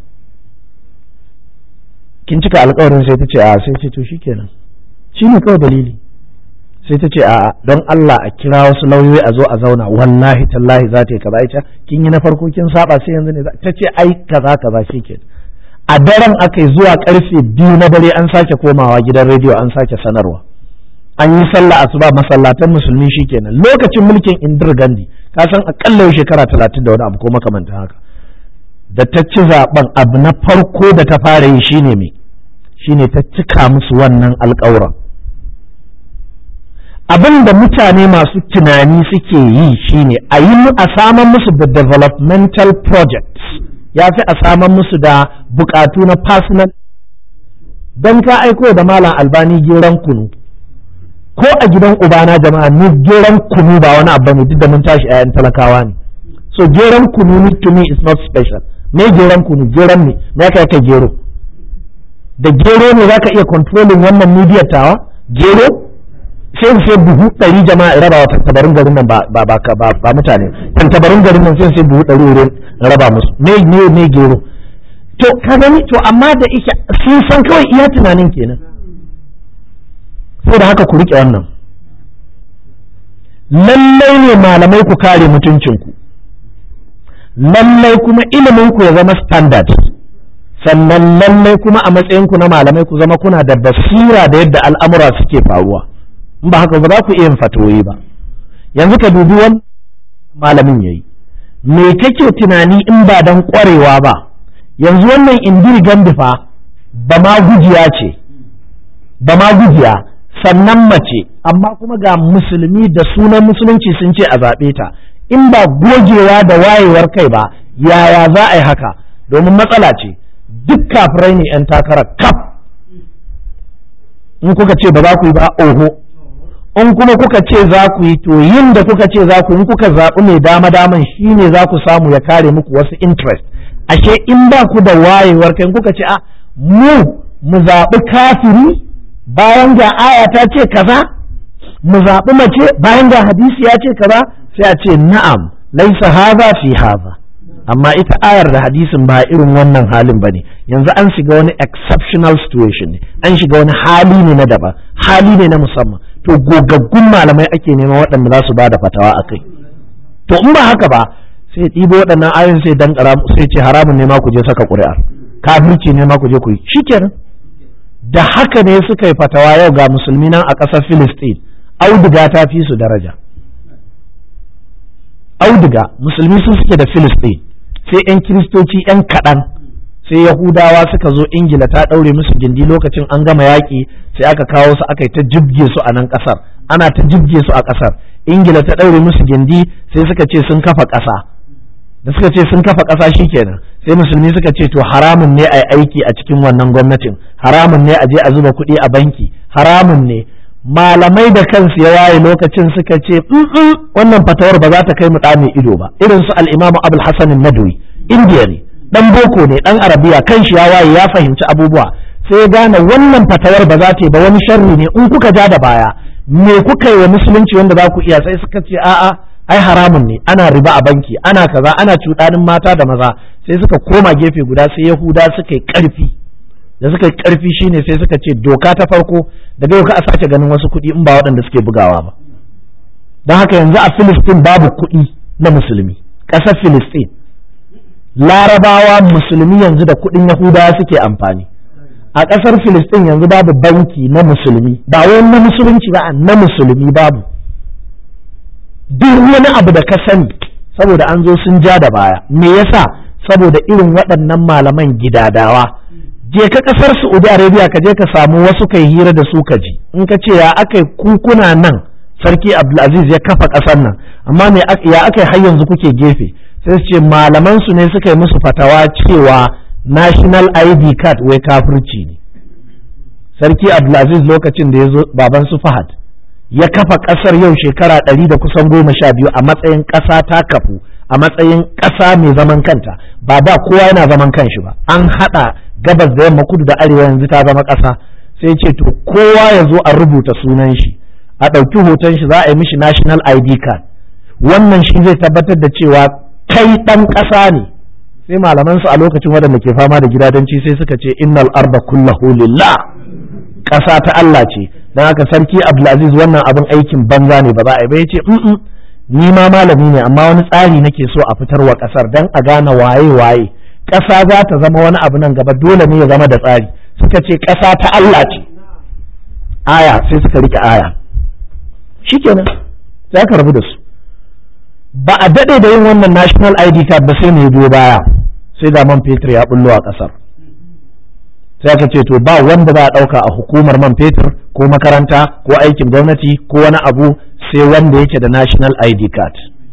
kin cika alkawarin sai ta ce a sai ce to shikenan shi ne kawai dalili sai ta ce a don Allah a kira wasu lauyoyi a zo a zauna wallahi tallahi za ta yi kaza ita kin yi na farko kin saba sai yanzu ne ta ce ai kaza kaza shikenan a daren aka yi zuwa karfe biyu na dare an sake komawa gidan rediyo an sake sanarwa an yi sallah asuba masallatan musulmi shikenan lokacin mulkin indir gandi ka san akalla yau shekara talatin da wani abu ko makamantan haka da ta ci zaben abu na farko da ta fara yi shine me shine ta cika musu wannan alƙawuran abin da mutane masu tunani suke yi shine a yi a saman musu da developmental projects ya fi a saman musu da bukatu na personal don ka aiko da malam albani geran kunu ko a gidan ubana jama'a ni geran kunu ba wani abu ne duk da mun tashi ayan talakawa ne so geran kunu to me is not special me geran kunu geran ne me aka yake gero da gero ne zaka iya controlling wannan midiyar tawa gero sai sai buhu ɗari jama'a raba wa tantabarin garin nan ba ba ba mutane tantabarin garin nan sai sai buhu ɗari wurin raba musu me ne ne gero to ka gani to amma da ike sun san kawai iya tunanin kenan saboda haka ku riƙe wannan lallai ne malamai ku kare mutuncinku lallai kuma ilimin ku ya zama standard sannan lallai kuma a matsayinku na malamai ku zama kuna da basira da yadda al'amura suke faruwa in ba haka ba za ku iya yin fatoyi ba yanzu ka dubi wani malamin yayi me kake tunani in ba dan kwarewa ba yanzu wannan indiri gandifa ba ma gujiya ce ba ma gujiya sannan mace amma kuma ga musulmi da sunan musulunci sun ce a zaɓe ta in ba gogewa da wayewar kai ba yaya za a yi haka domin matsala ce duk kafirai ne 'yan takarar kaf in kuka ce ba za ku yi ba oho in kuma kuka ce za ku yi to yin da kuka ce za ku in kuka zaɓi mai dama daman shi ne za ku samu ya kare muku wasu interest ashe in ba ku da wayewar kai kuka ce a mu mu zaɓi kafiri bayan ga aya ta ce kaza mu zaɓi mace bayan ga hadisi ya ce kaza sai a ce na'am laisa haza fi haza amma ita ayar da hadisin ba irin wannan halin ba ne yanzu an shiga wani exceptional situation ne an shiga wani hali ne na daban hali ne na musamman to gogaggun malamai ake nema waɗanda za su ba da fatawa a kai to in ba haka ba sai ɗibo waɗannan ayoyin sai dan sai ce haramun ne ma ku je saka ƙuri'a kafirci ne ma ku je ku yi shikenan da haka ne suka yi fatawa yau ga musulmi nan a ƙasar Filistin auduga ta fi su daraja auduga musulmi sun suke da Filistin sai 'yan kiristoci 'yan kaɗan sai yahudawa suka zo ingila ta ɗaure musu gindi lokacin an gama yaƙi sai aka kawo su aka yi ta jibge su a nan ƙasar ana ta jibge su a ƙasar ingila ta ɗaure musu gindi sai suka ce sun kafa ƙasa da suka ce sun kafa ƙasa kenan sai musulmi suka ce to haramun ne a yi aiki a cikin wannan gwamnatin haramun ne a je a zuba kuɗi a banki haramun ne malamai da kansu ya waye lokacin suka ce wannan fatawar ba za ta kai mu ɗa mai ido ba irin su al-imamu abul hasan nadwi indiya ne dan boko ne dan arabiya kan shi ya waye ya fahimci abubuwa sai ya gane wannan fatawar ba za ta yi ba wani sharri ne in kuka ja da baya me kuka yi wa musulunci wanda za ku iya sai suka ce a'a ai haramun ne ana riba a banki ana kaza ana cuɗanin mata da maza sai suka koma gefe guda sai yahuda suka yi ƙarfi da suka yi ƙarfi shine sai suka ce doka ta farko daga yau ka a sake ganin wasu kuɗi in ba waɗanda suke bugawa ba don haka yanzu a filistin babu kuɗi na musulmi ƙasar filistin larabawa musulmi yanzu da kuɗin yahudawa suke amfani a ƙasar filistin yanzu babu banki na musulmi ba wai na musulunci ba na musulmi babu duk wani abu da ka sani saboda an zo sun ja da baya me yasa saboda irin waɗannan malaman gidadawa je ka ƙasar saudi arabia ka je ka samu wasu kai hira da su ka ji in ka ce ya aka kukuna nan sarki abdulaziz ya kafa ƙasar nan amma me ya aka har yanzu kuke gefe sai su ce malaman su ne suka yi musu fatawa cewa national id card wai kafirci ne sarki abdulaziz lokacin da ya zo baban su fahad ya kafa ƙasar yau shekara ɗari da kusan goma sha biyu a matsayin ƙasa ta kafu a matsayin ƙasa mai zaman kanta ba da kowa yana zaman kanshi ba an haɗa gabas da yamma kudu da arewa yanzu ta zama ƙasa sai ce to kowa ya zo a rubuta sunan shi a ɗauki hoton shi za a yi mishi national id card wannan shi zai tabbatar da cewa kai ɗan ƙasa ne sai malaman su a lokacin waɗanda ke fama da gidadanci sai suka ce innal arba kullahu lillah ƙasa ta Allah ce don haka sarki Abdulaziz wannan abin aikin banza ne ba za a yi ba ya ce ni ma malami ne amma wani tsari nake so a fitar wa ƙasar don a gane waye waye ƙasa za ta zama wani abu nan gaba dole ne ya zama da tsari suka ce ƙasa ta Allah ce aya sai suka rike aya shikenan za ka rabu da su ba a daɗe da yin wannan national ID card ba sai ne biyo baya sai da man fetur ya bullo a ƙasar sai aka ce to ba wanda za a ɗauka a hukumar man fetur ko makaranta ko aikin gwamnati ko wani abu sai wanda yake da national id card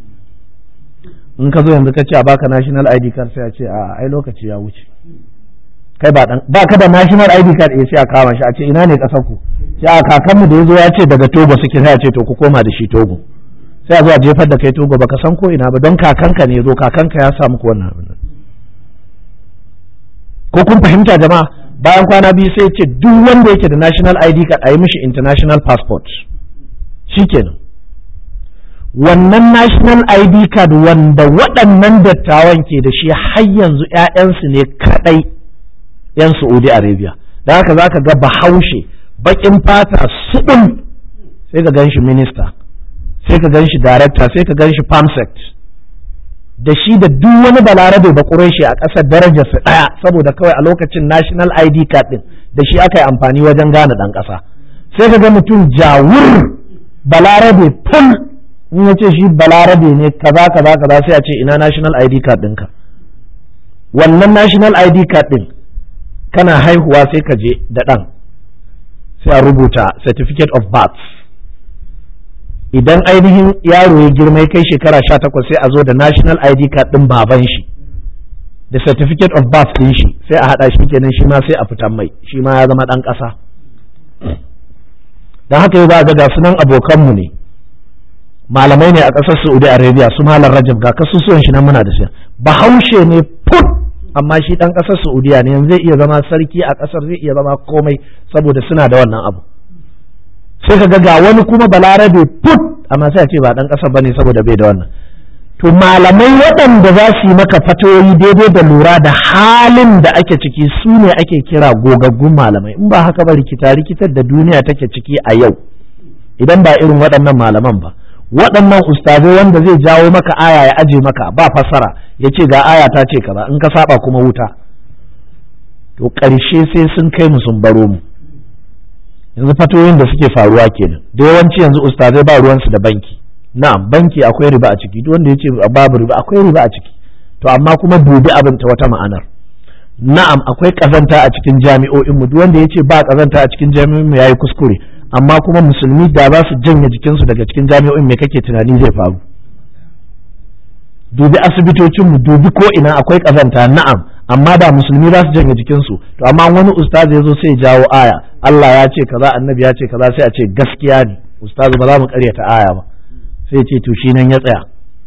in ka zo yanzu ka ce a baka national id card sai a ce a ai lokaci ya wuce kai ba dan ba ka da national id card eh sai a kama shi a ce ina ne kasar ku sai a kakanmu da yazo ya ce daga togo suke sai a ce to ku koma da shi togo sai a zo a jefar da kai togo baka san ko ina ba don kakanka ne zo kakanka ya samu ko wannan abin ko kun fahimta jama'a bayan kwana biyu sai ce duk wanda yake da national id card a yi mishi international passport shikenan wannan national id card wanda waɗannan dattawan ke da shi har yanzu 'ya'yansu ne kaɗai 'yan saudi arabia da haka za ka ga bahaushe baƙin fata suɗin sai ka gan shi minista sai ka gan shi director sai ka gan shi pamsect da shi da duk wani balarabe ba shi a ƙasar darajarsa ɗaya saboda kawai a lokacin national id card ɗin da shi aka yi amfani wajen gane ɗan ƙasa sai ka ga mutum jawur balarabe ful in ya ce shi balarabe ne kaza kaza kaza sai a ce ina national id card ɗinka wannan national id card ɗin kana haihuwa sai ka je da ɗan sai a rubuta certificate of birth idan ainihin yaro ya girma ya kai shekara sha takwas sai a zo da national id card ɗin baban shi da certificate of birth ɗin shi sai a haɗa shi kenan shi ma sai a fitan mai shi ma ya zama ɗan ƙasa don haka yau za ga ga sunan abokanmu ne malamai ne a ƙasar saudi arabia su malam rajab ga kasusuwan shi nan muna da shi bahaushe ne put amma shi ɗan ƙasar saudiya ne yanzu zai iya zama sarki a ƙasar zai iya zama komai saboda suna da wannan abu sai ka ga wani kuma balarabe put amma sai a ce ba dan ƙasa bane saboda bai da wannan to malamai waɗanda za su yi maka fatoyi daidai da lura da halin da ake ciki su ne ake kira gogaggun malamai in ba haka ba rikita rikitar da duniya take ciki a yau idan ba irin waɗannan malaman ba waɗannan ustazai wanda zai jawo maka aya ya aje maka ba fassara ya ce ga aya ta ce kaza in ka saba kuma wuta to ƙarshe sai sun kai mu sun baro mu yanzu fatoyin da suke faruwa kenan da yawanci yanzu ustazai ba ruwansu da banki na'am banki akwai riba a ciki duk wanda ya ce babu riba akwai riba a ciki to amma kuma dubi abin ta wata ma'anar na'am akwai kazanta a cikin jami'o'in mu duk wanda ya ce ba kazanta a cikin jami'o'in mu yayi kuskure amma kuma musulmi da za su janye jikinsu daga cikin jami'o'in me kake tunani zai faru dubi asibitocin mu dubi ko ina akwai kazanta na'am amma da musulmi za su janye jikinsu to amma wani ustaz ya zo sai ya jawo aya Allah ya ce kaza annabi ya ce kaza sai a ce gaskiya ne ustaz ba za mu karyata aya ba sai ce to shi nan ya tsaya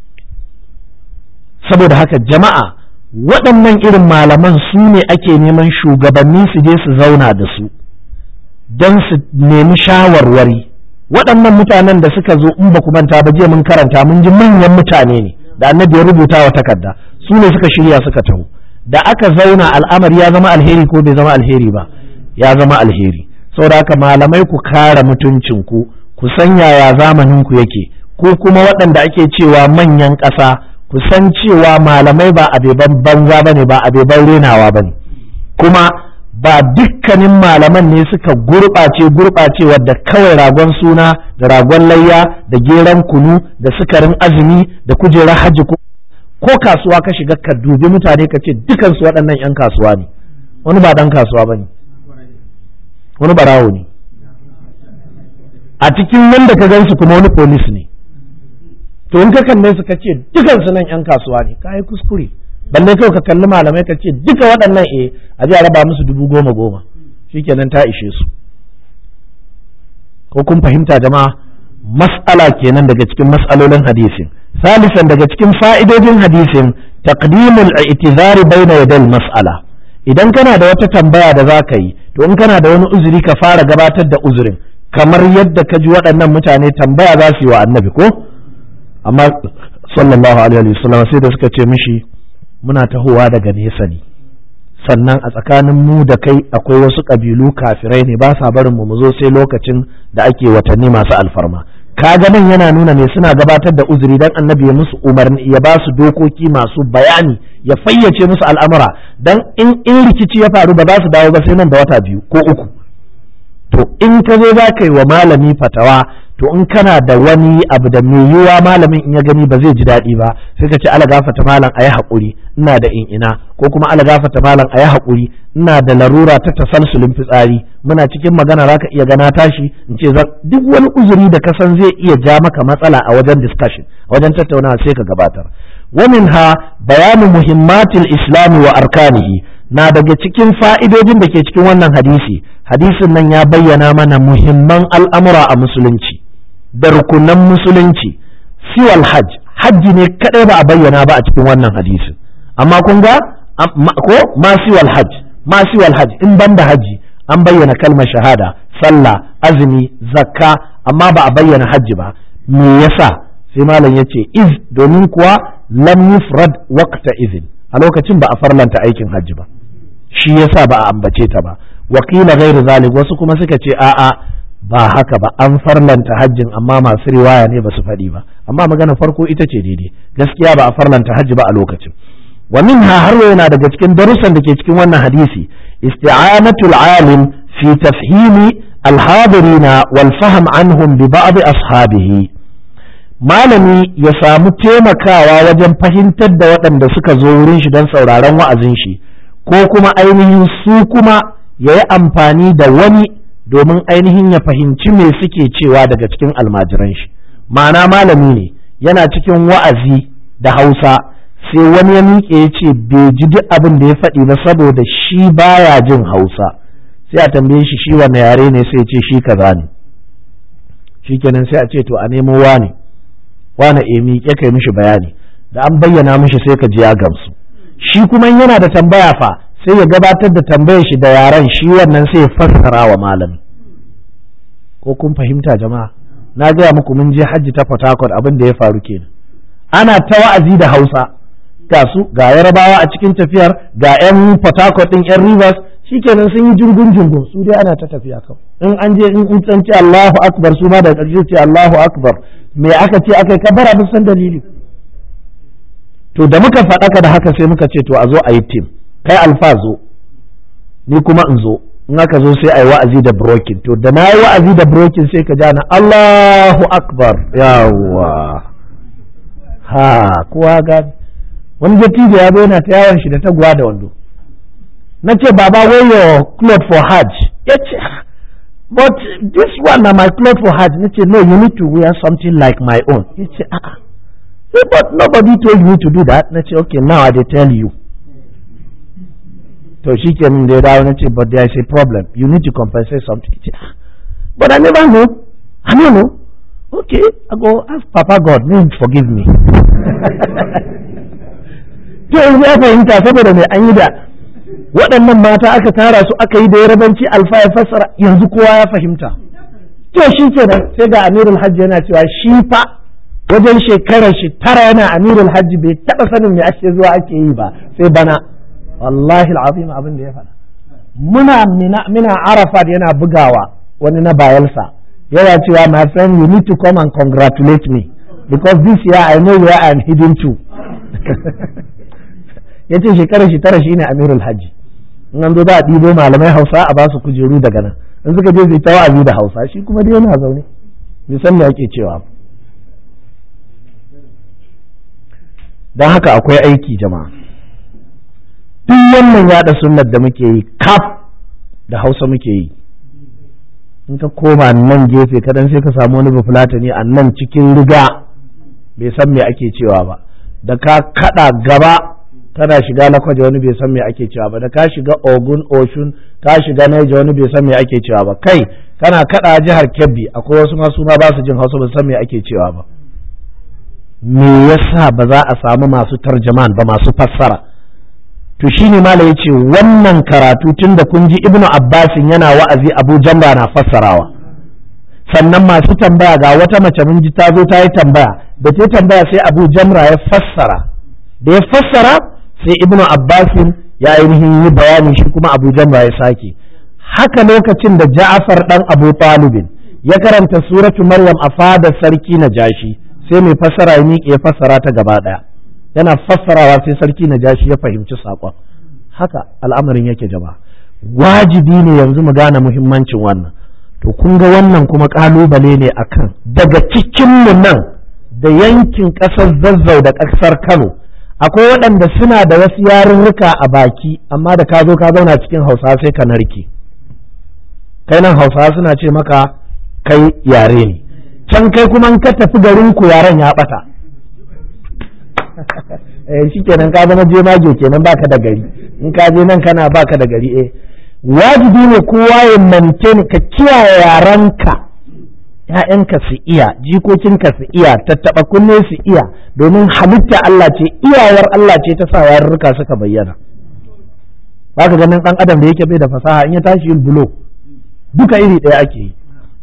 saboda haka jama'a waɗannan irin malaman su ne ake neman shugabanni su je su zauna da su don su nemi shawarwari waɗannan mutanen da suka zo in ba ku manta ba jiya mun karanta mun ji manyan mutane ne da annabi ya rubuta wa takarda su ne suka shirya suka taho da aka zauna al'amari ya zama alheri ko bai zama alheri ba ya zama alheri saboda haka malamai ku kare mutuncinku ku san yaya zamanin ku yake ko kuma waɗanda ake cewa manyan ƙasa ku san cewa malamai ba abeban banza ba ne ba abeban renawa ba ne kuma ba dukkanin malaman ne suka gurɓace gurɓace wadda kawai ragon suna da ragon layya da geran kunu da sukarin azumi da kujerar hajji ko kasuwa ka shiga ka dubi mutane ka ce dukansu waɗannan 'yan kasuwa ne wani ba ɗan kasuwa ba ne wani barawo ne a cikin wanda ka gansu kuma wani polis ne to in ka kalle su ka ce dukansu nan 'yan kasuwa ne ka yi kuskure balle kawai ka kalli malamai ka ce duka waɗannan eh a ji a raba musu dubu goma goma shikenan ta ishe su ko kun fahimta jama'a mas'ala kenan daga cikin mas'alolin hadisin salisan daga cikin fa'idojin hadisin taqdimul i'tizari baina yadal mas'ala idan kana da wata tambaya da za ka yi to in kana da wani uzuri ka fara gabatar da uzurin kamar yadda ka ji waɗannan mutane tambaya za su yi wa annabi ko amma sallallahu alaihi wasallam sai da suka ce mishi muna tahowa daga nesa ne sannan a tsakanin mu da kai akwai wasu ƙabilu kafirai ne ba sa barin mu mu zo sai lokacin da ake watanni masu alfarma kaga nan yana nuna ne suna gabatar da uzuri dan annabi ya musu umarni ya ba su dokoki masu bayani ya fayyace musu al'amura dan in in rikici ya faru ba za su dawo ba sai nan da wata biyu ko uku to in ka zo za ka yi wa malami fatawa to in kana da wani abu da mai yiwuwa malamin in ya gani ba zai ji daɗi ba sai ka ce ala gafata malam a yi haƙuri ina da in ina ko kuma ala gafata malam a yi haƙuri ina da larura ta tasalsulin fitsari muna cikin magana za ka iya gana tashi in ce duk wani uzuri da ka san zai iya ja maka matsala a wajen discussion a wajen tattaunawa sai ka gabatar ومنها بيان مهمات الإسلام وأركانه na daga cikin fa'idojin da ke cikin wannan hadisi hadisin nan ya bayyana mana muhimman al'amura a musulunci da rukunan musulunci siwal hajj hajji ne kadai ba a bayyana ba a cikin wannan hadisin amma kun ga ko ma siwal hajj masu wal hajji in banda hajji an bayyana kalmar shahada sallah azumi zakka amma ba a bayyana hajji ba me yasa sai malam ya ce iz domin kuwa lam yufrad waqta izin a lokacin ba a farlanta aikin hajji ba shi yasa ba a ambace ta ba wakila ghairu zalik wasu kuma suka ce a'a ba haka ba an farlanta hajjin amma masu riwaya ne ba su faɗi ba amma magana farko ita ce daidai gaskiya ba a farlanta hajji ba a lokacin wa minha har yana daga cikin darussan da ke cikin wannan hadisi isti'anatul alim fi tafhimi al-hadirina wal fahm anhum bi ba'd ashabihi malami ya samu taimakawa wajen fahimtar da waɗanda suka zo wurin shi don sauraron wa'azin shi ko kuma ainihin su kuma ya yi amfani da wani domin ainihin ya fahimci me suke cewa daga cikin almajiran shi ma'ana malami ne yana cikin wa'azi da hausa sai wani ya miƙe ya ce bai ji duk abin da ya faɗi ba saboda shi baya jin hausa sai a tambaye shi shi wanne yare ne sai ce shi kaza ne shikenan sai a ce to a nemo wane wane e miƙe kai mishi bayani da an bayyana mishi sai ka ji ya gamsu shi kuma yana da tambaya fa sai ya gabatar da tambayar shi da yaren shi wannan sai ya fassara wa malami ko kun fahimta jama'a na gaya muku mun je hajji ta Port Harcourt abin da ya faru kenan ana ta wa'azi da Hausa ga su ga Yarabawa a cikin tafiyar ga 'yan Port Harcourt din 'yan Rivers shikenan sun yi jirgin jirgin su dai ana ta tafiya kawai in an je in in san ce Allahu akbar su ma da ƙarshe ce Allahu akbar me aka ce aka yi kabara mun san dalili to da muka faɗaka da haka sai muka ce to a zo a yi tim kai alfa zo ni kuma in zo in aka zo sai a yi wa'azi da brokin to da na yi wa'azi da brokin sai ka jana Allahu akbar yawa ha kowa gani wani dattijo ya zo yana ta yawon shi da taguwa da wando na ce baba wear your cloth for hajj ya ce but this one na my cloth for hajj na ce no you need to wear something like my own ya ce a'a Say, but nobody told me to do that. Na ce, okay, now I dey tell you. To shi ke min da ya dawo na ce, but there is a problem. You need to compensate something. Ce, ah, but I never know. I don't know. Okay, I go ask Papa God, may he forgive me. to yanzu ya fahimta saboda mai an yi da waɗannan mata aka tara su aka yi da yarabanci alfa ya fassara yanzu kowa ya fahimta. To shi kenan sai ga Amirul Hajji yana cewa shi fa wajen shekarar shi tara yana amirul hajji bai taɓa sanin me ake zuwa ake yi ba sai bana wallahi al'azim abin da ya faɗa muna mina arafat yana bugawa wani na bayelsa yana cewa my friend you need to come and congratulate me because this year I know where I am hidden to yace shekarar shi tara shine amirul hajji in an zo za a ɗibo malamai hausa a ba su kujeru daga nan in suka je zai ta wa'azi da hausa shi kuma dai yana zaune bai san me ake cewa ba don haka akwai aiki jama'a duk wannan yada sunnar da muke yi kaf da hausa muke yi in ka koma nan gefe kadan sai ka samu wani bafulatani a nan cikin riga bai san me ake cewa ba da ka kada gaba kana shiga lakwaje wani bai san me ake cewa ba da ka shiga ogun oshun ka shiga naija wani bai san me ake cewa ba kai kana kada jihar kebbi akwai wasu masu ma ba su jin hausa ba san me ake cewa ba me yasa ba za a samu masu tarjaman ba masu fassara to shine mala ya ce wannan karatu tun da kun ji ibnu abbasin yana wa'azi abu jamba na fassarawa sannan masu tambaya ga wata mace mun ji ta zo ta yi tambaya da ta tambaya sai abu jamra ya fassara da ya fassara sai ibnu abbasin ya ainihin yi bayani shi kuma abu jamra ya sake haka lokacin da ja'afar dan abu talibin ya karanta suratu maryam a fadar sarki na jashi sai mai fassara ya miƙe ya fassara ta gaba ɗaya yana fassarawa sai sarki na jashi ya fahimci saƙon haka al'amarin yake jama'a wajibi ne yanzu mu gane muhimmancin wannan to kun ga wannan kuma ƙalubale ne akan daga cikinmu nan da yankin ƙasar zazzau da ƙasar kano akwai waɗanda suna da wasu yarurruka a baki amma da ka zo ka zauna cikin hausa sai ka narke kai nan hausa suna ce maka kai yare ne can kai kuma ka tafi garin ku yaren ya bata eh shikenan ka zama jemage kenan baka da gari in ka je nan kana baka da gari eh wajibi ne kowa ya maintain ka kiyaye yaranka ‘ya'yanka su iya jikokinka su iya tattaɓa kunne su iya domin halitta Allah ce iyawar Allah ce ta sa yarurruka suka bayyana ka ganin ɗan adam da yake bai da fasaha in ya tashi yin bulo duka iri ɗaya ake yi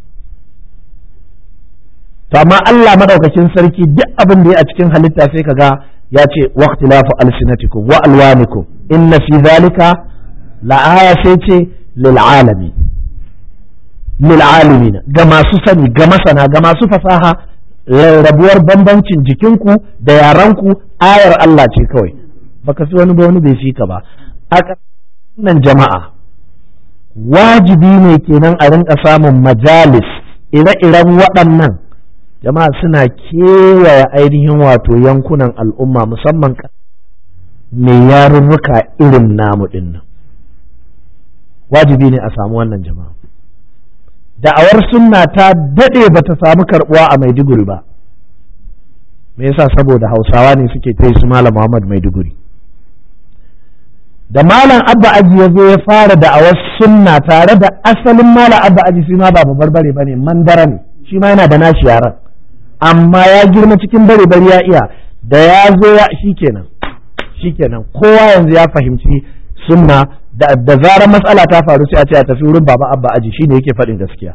to amma Allah madaukakin sarki duk abin da ya a cikin halitta sai kaga ya ce waqtilafu alsinatikum wa alwanikum inna fi zalika la aya sai ce lil alamin lil alamin ga masu sani ga masana ga masu fasaha rarrabuwar bambancin jikinku da yaranku ayar Allah ce kawai baka fi wani ba wani bai fi ka ba a nan jama'a wajibi ne kenan a rinka samun majalis ire-iren waɗannan jama'a suna kewaye ainihin wato yankunan al'umma musamman mai yarurruka irin namu dinnan wajibi ne a samu wannan jama'a da'awar sunna ta daɗe ba ta samu karɓuwa a maiduguri ba me yasa saboda hausawa ne suke ta su malam muhammad maiduguri da malam abba aji ya zo ya fara da'awar sunna tare da asalin malam abba aji shi ma ba barbare ba ne mandara ne shi ma yana da nashi yaran amma ya girma cikin bare bari ya iya da ya zo ya shikenan shikenan kowa yanzu ya fahimci sunna da da zarar matsala ta faru sai a ce a tafi wurin baba abba aji shine yake faɗin gaskiya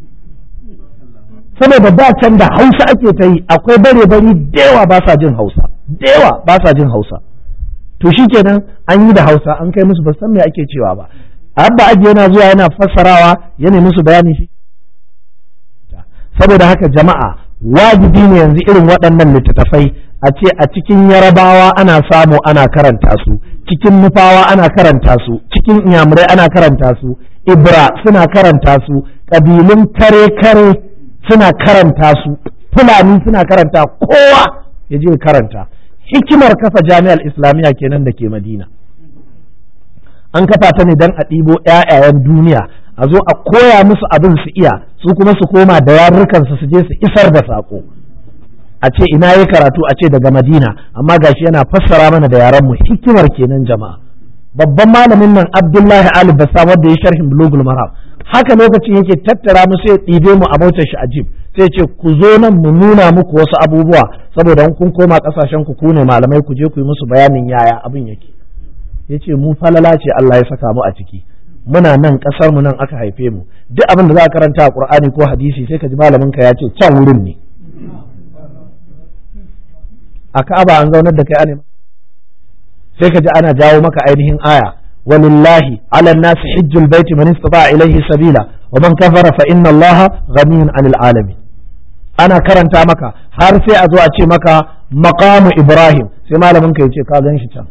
saboda da can da hausa ake ta yi akwai bare bari da yawa ba sa jin hausa da yawa ba sa jin hausa to shikenan an yi da hausa an kai musu ba san me ake cewa ba abba aji yana zuwa yana fassarawa yana musu bayani shi saboda haka jama'a wajibi ne yanzu irin waɗannan littattafai a ce a cikin yarabawa ana samu ana karanta su cikin nufawa ana karanta su cikin inyamurai ana karanta su ibra suna karanta su ƙabilun kare-kare suna karanta su fulani suna karanta kowa ya je karanta hikimar kafa jami'ar islamiyya kenan da ke madina an kafa ta ne don a ɗibo 'ya'yayen duniya a zo a koya musu abin su iya su kuma su koma da yarurrukansu su je su isar da saƙo a ce ina yi karatu a ce daga madina amma gashi yana fassara mana da yaran mu hikimar kenan jama'a babban malamin nan abdullahi ali bassam wanda ya sharhin bulugul maram haka lokacin yake tattara mu sai ɗibe mu a motar shi ajib sai ce ku zo nan mu nuna muku wasu abubuwa saboda kun koma ƙasashen ku ku ne malamai ku je ku yi musu bayanin yaya abin yake yace mu falala ce Allah ya saka mu a ciki muna nan kasar mu nan aka haife mu duk abin da za a karanta a Qur'ani ko hadisi sai ka ji malamin ka ya ce can wurin ne a Ka'aba an zaunar da kai ne sai ka ji ana jawo maka ainihin aya walillahi ala nasi hijjul baiti man istata ilayhi sabila wa man kafara fa inna allaha ghaniyun 'anil alamin ana karanta maka har sai a zo a ce maka maqamu ibrahim sai malamin ka ya ce ka gan shi can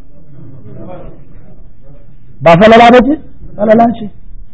ba falala ba ce falala ce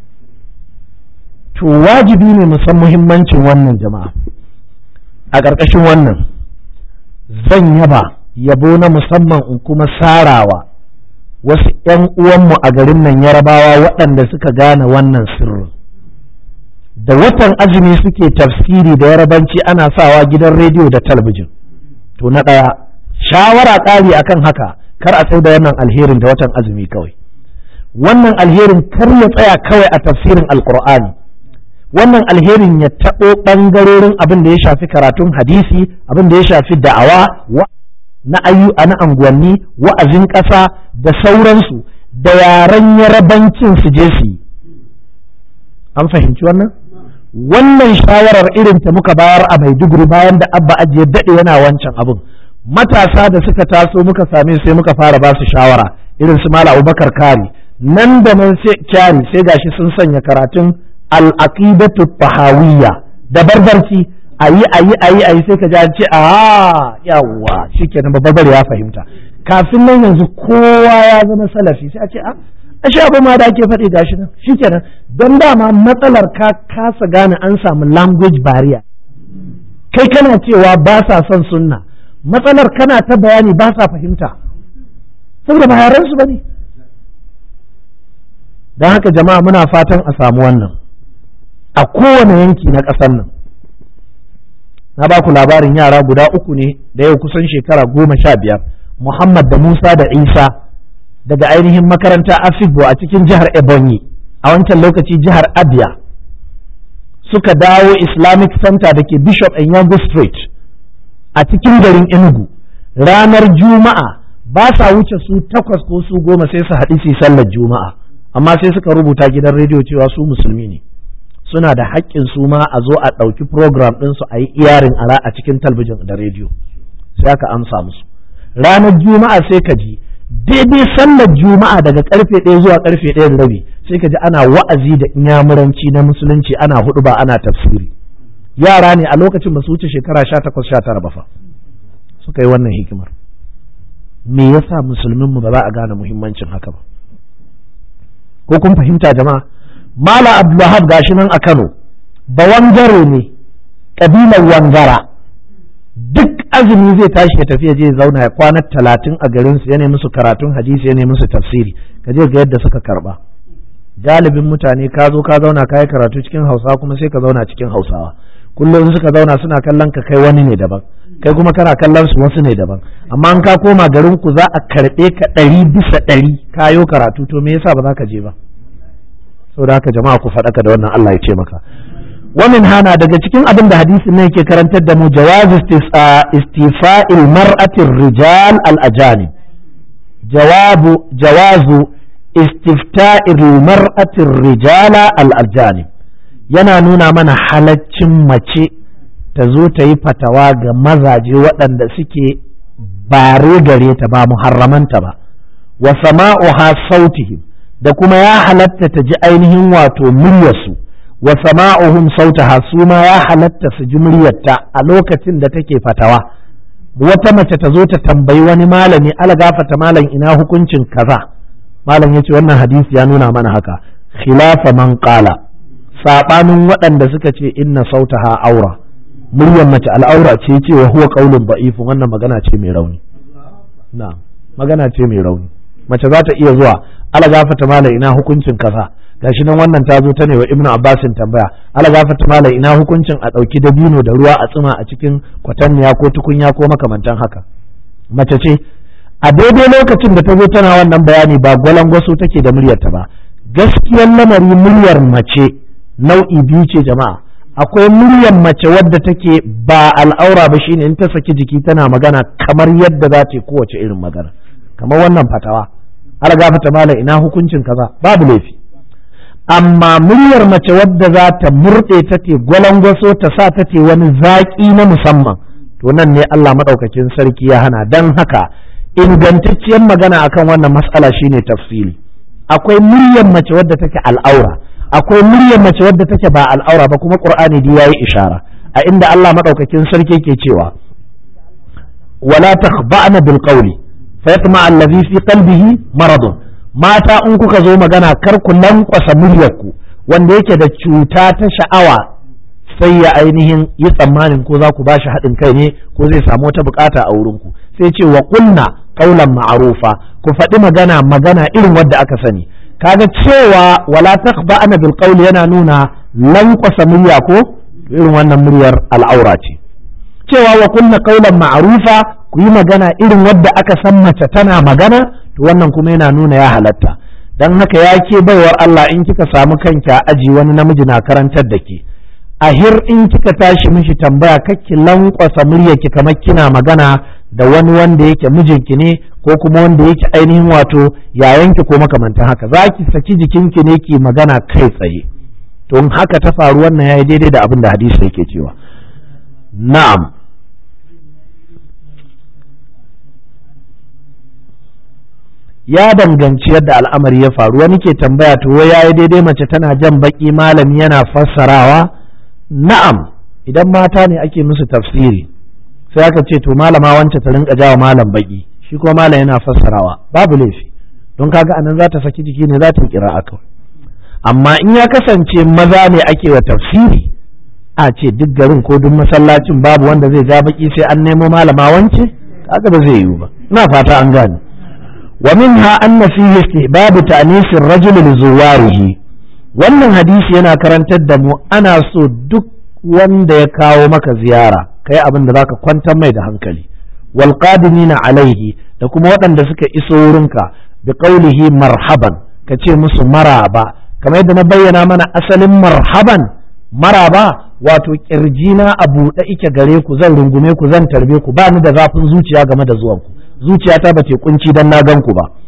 to wajibi ne mu san muhimmancin wannan jama'a a ƙarƙashin wannan zan yaba yabo na musamman in kuma sarawa wasu ‘yan uwanmu a garin nan yarabawa waɗanda suka gane wannan sirrin da watan azumi suke tafsiri da yarabanci ana sawa gidan rediyo da talabijin to na ɗaya shawara ƙari akan haka kar a sai da wannan alherin da watan azumi kawai wannan alherin kar ya tsaya kawai a tafsirin alkur'ani wannan alherin ya taɓo ɓangarorin abin da ya shafi karatun hadisi abin da ya shafi da'awa na ayu na anguwanni wa'azin ƙasa da sauransu da yaren yarabancin su je su yi an fahimci wannan wannan shawarar irin ta muka bayar a maiduguri bayan da abba ajiye daɗe yana wancan abin matasa da suka taso muka same sai muka fara ba su shawara irin su mala abubakar kari nan da nan sai kyari sai gashi sun sanya karatun al-aqidatu tahawiyya da barbarci ayi ayi ayi ayi sai ka ji an ce a yawa shikenan babbar ya fahimta kafin nan yanzu kowa ya zama salafi sai a ce a ashe abu ma da ake faɗi gashi nan shikenan don dama matsalar ka kasa gane an samu language barrier kai kana cewa ba sa son sunna matsalar kana ta bayani ba sa fahimta saboda ba yaran su bane don haka jama'a muna fatan a samu wannan a kowane yanki na ƙasar nan na ba ku labarin yara guda uku ne da yau kusan shekara goma sha biyar muhammad da musa da isa daga ainihin makaranta afibo a cikin jihar ebonyi a wancan lokaci jihar abia suka dawo islamic center da ke bishop enyango street a cikin garin enugu ranar juma'a ba sa wuce su takwas ko su goma sai su haɗu su sallar juma'a amma sai suka rubuta gidan rediyo cewa su musulmi ne suna da haƙƙin su ma a zo a ɗauki program ɗinsu a yi iyarin ara a cikin talbijin da rediyo sai aka amsa musu ranar juma'a sai ka ji daidai sallar juma'a daga karfe ɗaya zuwa karfe ɗaya da rabi sai ka ji ana wa'azi da inyamuranci na musulunci ana hudu ba ana tafsiri yara ne a lokacin ba su wuce shekara sha takwas sha tara ba fa suka yi wannan hikimar me yasa musulmin mu ba za a gane muhimmancin haka ba ko kun fahimta jama'a mala abdulwahab gashi nan a kano ba wangare ne kabilar wangara duk azumi zai tashi ya tafi ya je zauna ya kwana talatin a garin su yana musu karatun hadisi yana musu tafsiri ka je ga yadda suka karba galibin mutane ka zo ka zauna ka yi karatu cikin hausa kuma sai ka zauna cikin hausawa kullum suka zauna suna kallon ka kai wani ne daban kai kuma kana kallon su wasu ne daban amma an ka koma garin ku za a karɓe ka ɗari bisa ɗari kayo karatu to me yasa ba za ka je ba saboda haka jama'a ku faɗaka da wannan Allah ya ce maka ومن هنا daga cikin abin da hadisin nan yake karantar da mu jawaz istifa'il mar'atir rijal al ajanib jawabu jawazu istifta'il mar'atir rijala al ajanib yana nuna mana halaccin mace ta zo ta yi fatawa ga mazaje waɗanda suke bare gare ta ba muharramanta ba wa sama'uha sautihim da kuma ya halatta ta ji ainihin wato muryarsu wa sama'uhum sautaha su ma ya halatta su ji muryarta a lokacin da take fatawa wata mace ta zo ta tambayi wani malami ala gafata malam ina hukuncin kaza malam yace wannan hadisi ya nuna mana haka khilafa man qala sabanin waɗanda suka ce inna sautaha aura muryar mace al'aura ce ce wa huwa qaulun da'ifun wannan magana ce mai rauni na magana ce mai rauni mace za ta iya zuwa ala gafata malam ina hukuncin kaza gashi nan wannan ta zo ta ne wa ibnu abbasin tambaya ala gafata mala ina hukuncin a ɗauki dabino da ruwa a tsima a cikin kwatanniya ko tukunya ko makamantan haka mace ce a daidai lokacin da ta zo tana wannan bayani ba gwalangwaso take da muryarta ba gaskiyar lamari muryar mace nau'i biyu ce jama'a akwai muryar mace wadda take ba al'aura ba shine in ta saki jiki tana magana kamar yadda za ta yi kowace irin magana kamar wannan fatawa ala gafata mala ina hukuncin kaza babu laifi amma muryar mace wadda za ta murɗe ta te gwalangwaso ta sa ta te wani zaƙi na musamman to nan ne Allah maɗaukakin sarki ya hana don haka ingantacciyar magana akan wannan matsala shine tafsili akwai muryar mace wadda take al'aura akwai muryar mace wadda take ba al'aura ba kuma qur'ani dai yayi ishara a inda Allah maɗaukakin sarki ke cewa wala takhba'na bil qawli fayatma allazi fi qalbihi maradun mata in kuka zo magana kar ku lankwasa muryarku wanda yake da cuta ta sha'awa sai ya ainihin yi tsammanin ko za ku ba shi haɗin kai ne ko zai samu wata bukata a wurinku sai ce wa kunna qaulan ma'rufa ku faɗi magana magana irin wadda aka sani kaga cewa wala takhba'na bil qawli yana nuna lankwasa murya ko irin wannan muryar al'aura ce cewa wa kunna qaulan ma'rufa ku yi magana irin wadda aka san mace tana magana to wannan kuma yana nuna ya halatta don haka ya ke baiwar Allah in kika samu kanki a aji wani namiji na karantar da ke a hir in kika tashi mishi tambaya kakki lankwasa muryarki kamar kina magana da wani wanda yake mijinki ne ko kuma wanda yake ainihin wato yayanki ko makamantan haka za ki saki jikinki ne ki magana kai tsaye to in haka ta faru wannan yayi daidai da abin da hadisi yake cewa na'am ya danganci yadda al'amari ya faru wani ke tambaya to ya yi daidai mace tana jan baki malami yana fassarawa na'am idan mata ne ake musu tafsiri sai aka ce to malama wance ta rinka jawa malam baki shi kuma malam yana fassarawa babu laifi don kaga anan za ta saki jiki ne za ta kira aka amma in ya kasance maza ne ake wa tafsiri a ce duk garin ko duk masallacin babu wanda zai ja baki sai an nemo malama wance kaga ba zai yiwu ba ina fata an gane ومنها أن فيه استحباب تأنيس الرجل لزواره wannan hadisi yana karantar da mu ana so duk wanda ya kawo maka ziyara kai abin da zaka kwantar mai da hankali wal qadimina alaihi da kuma waɗanda suka iso wurinka bi qaulihi marhaban ka ce musu maraba kamar yadda na bayyana mana asalin marhaban maraba wato kirjina a buɗe ike gare ku zan rungume ku zan tarbe ku ba ni da zafin zuciya game da zuwanku zuciyata ba ce kunci dan na gan ku ba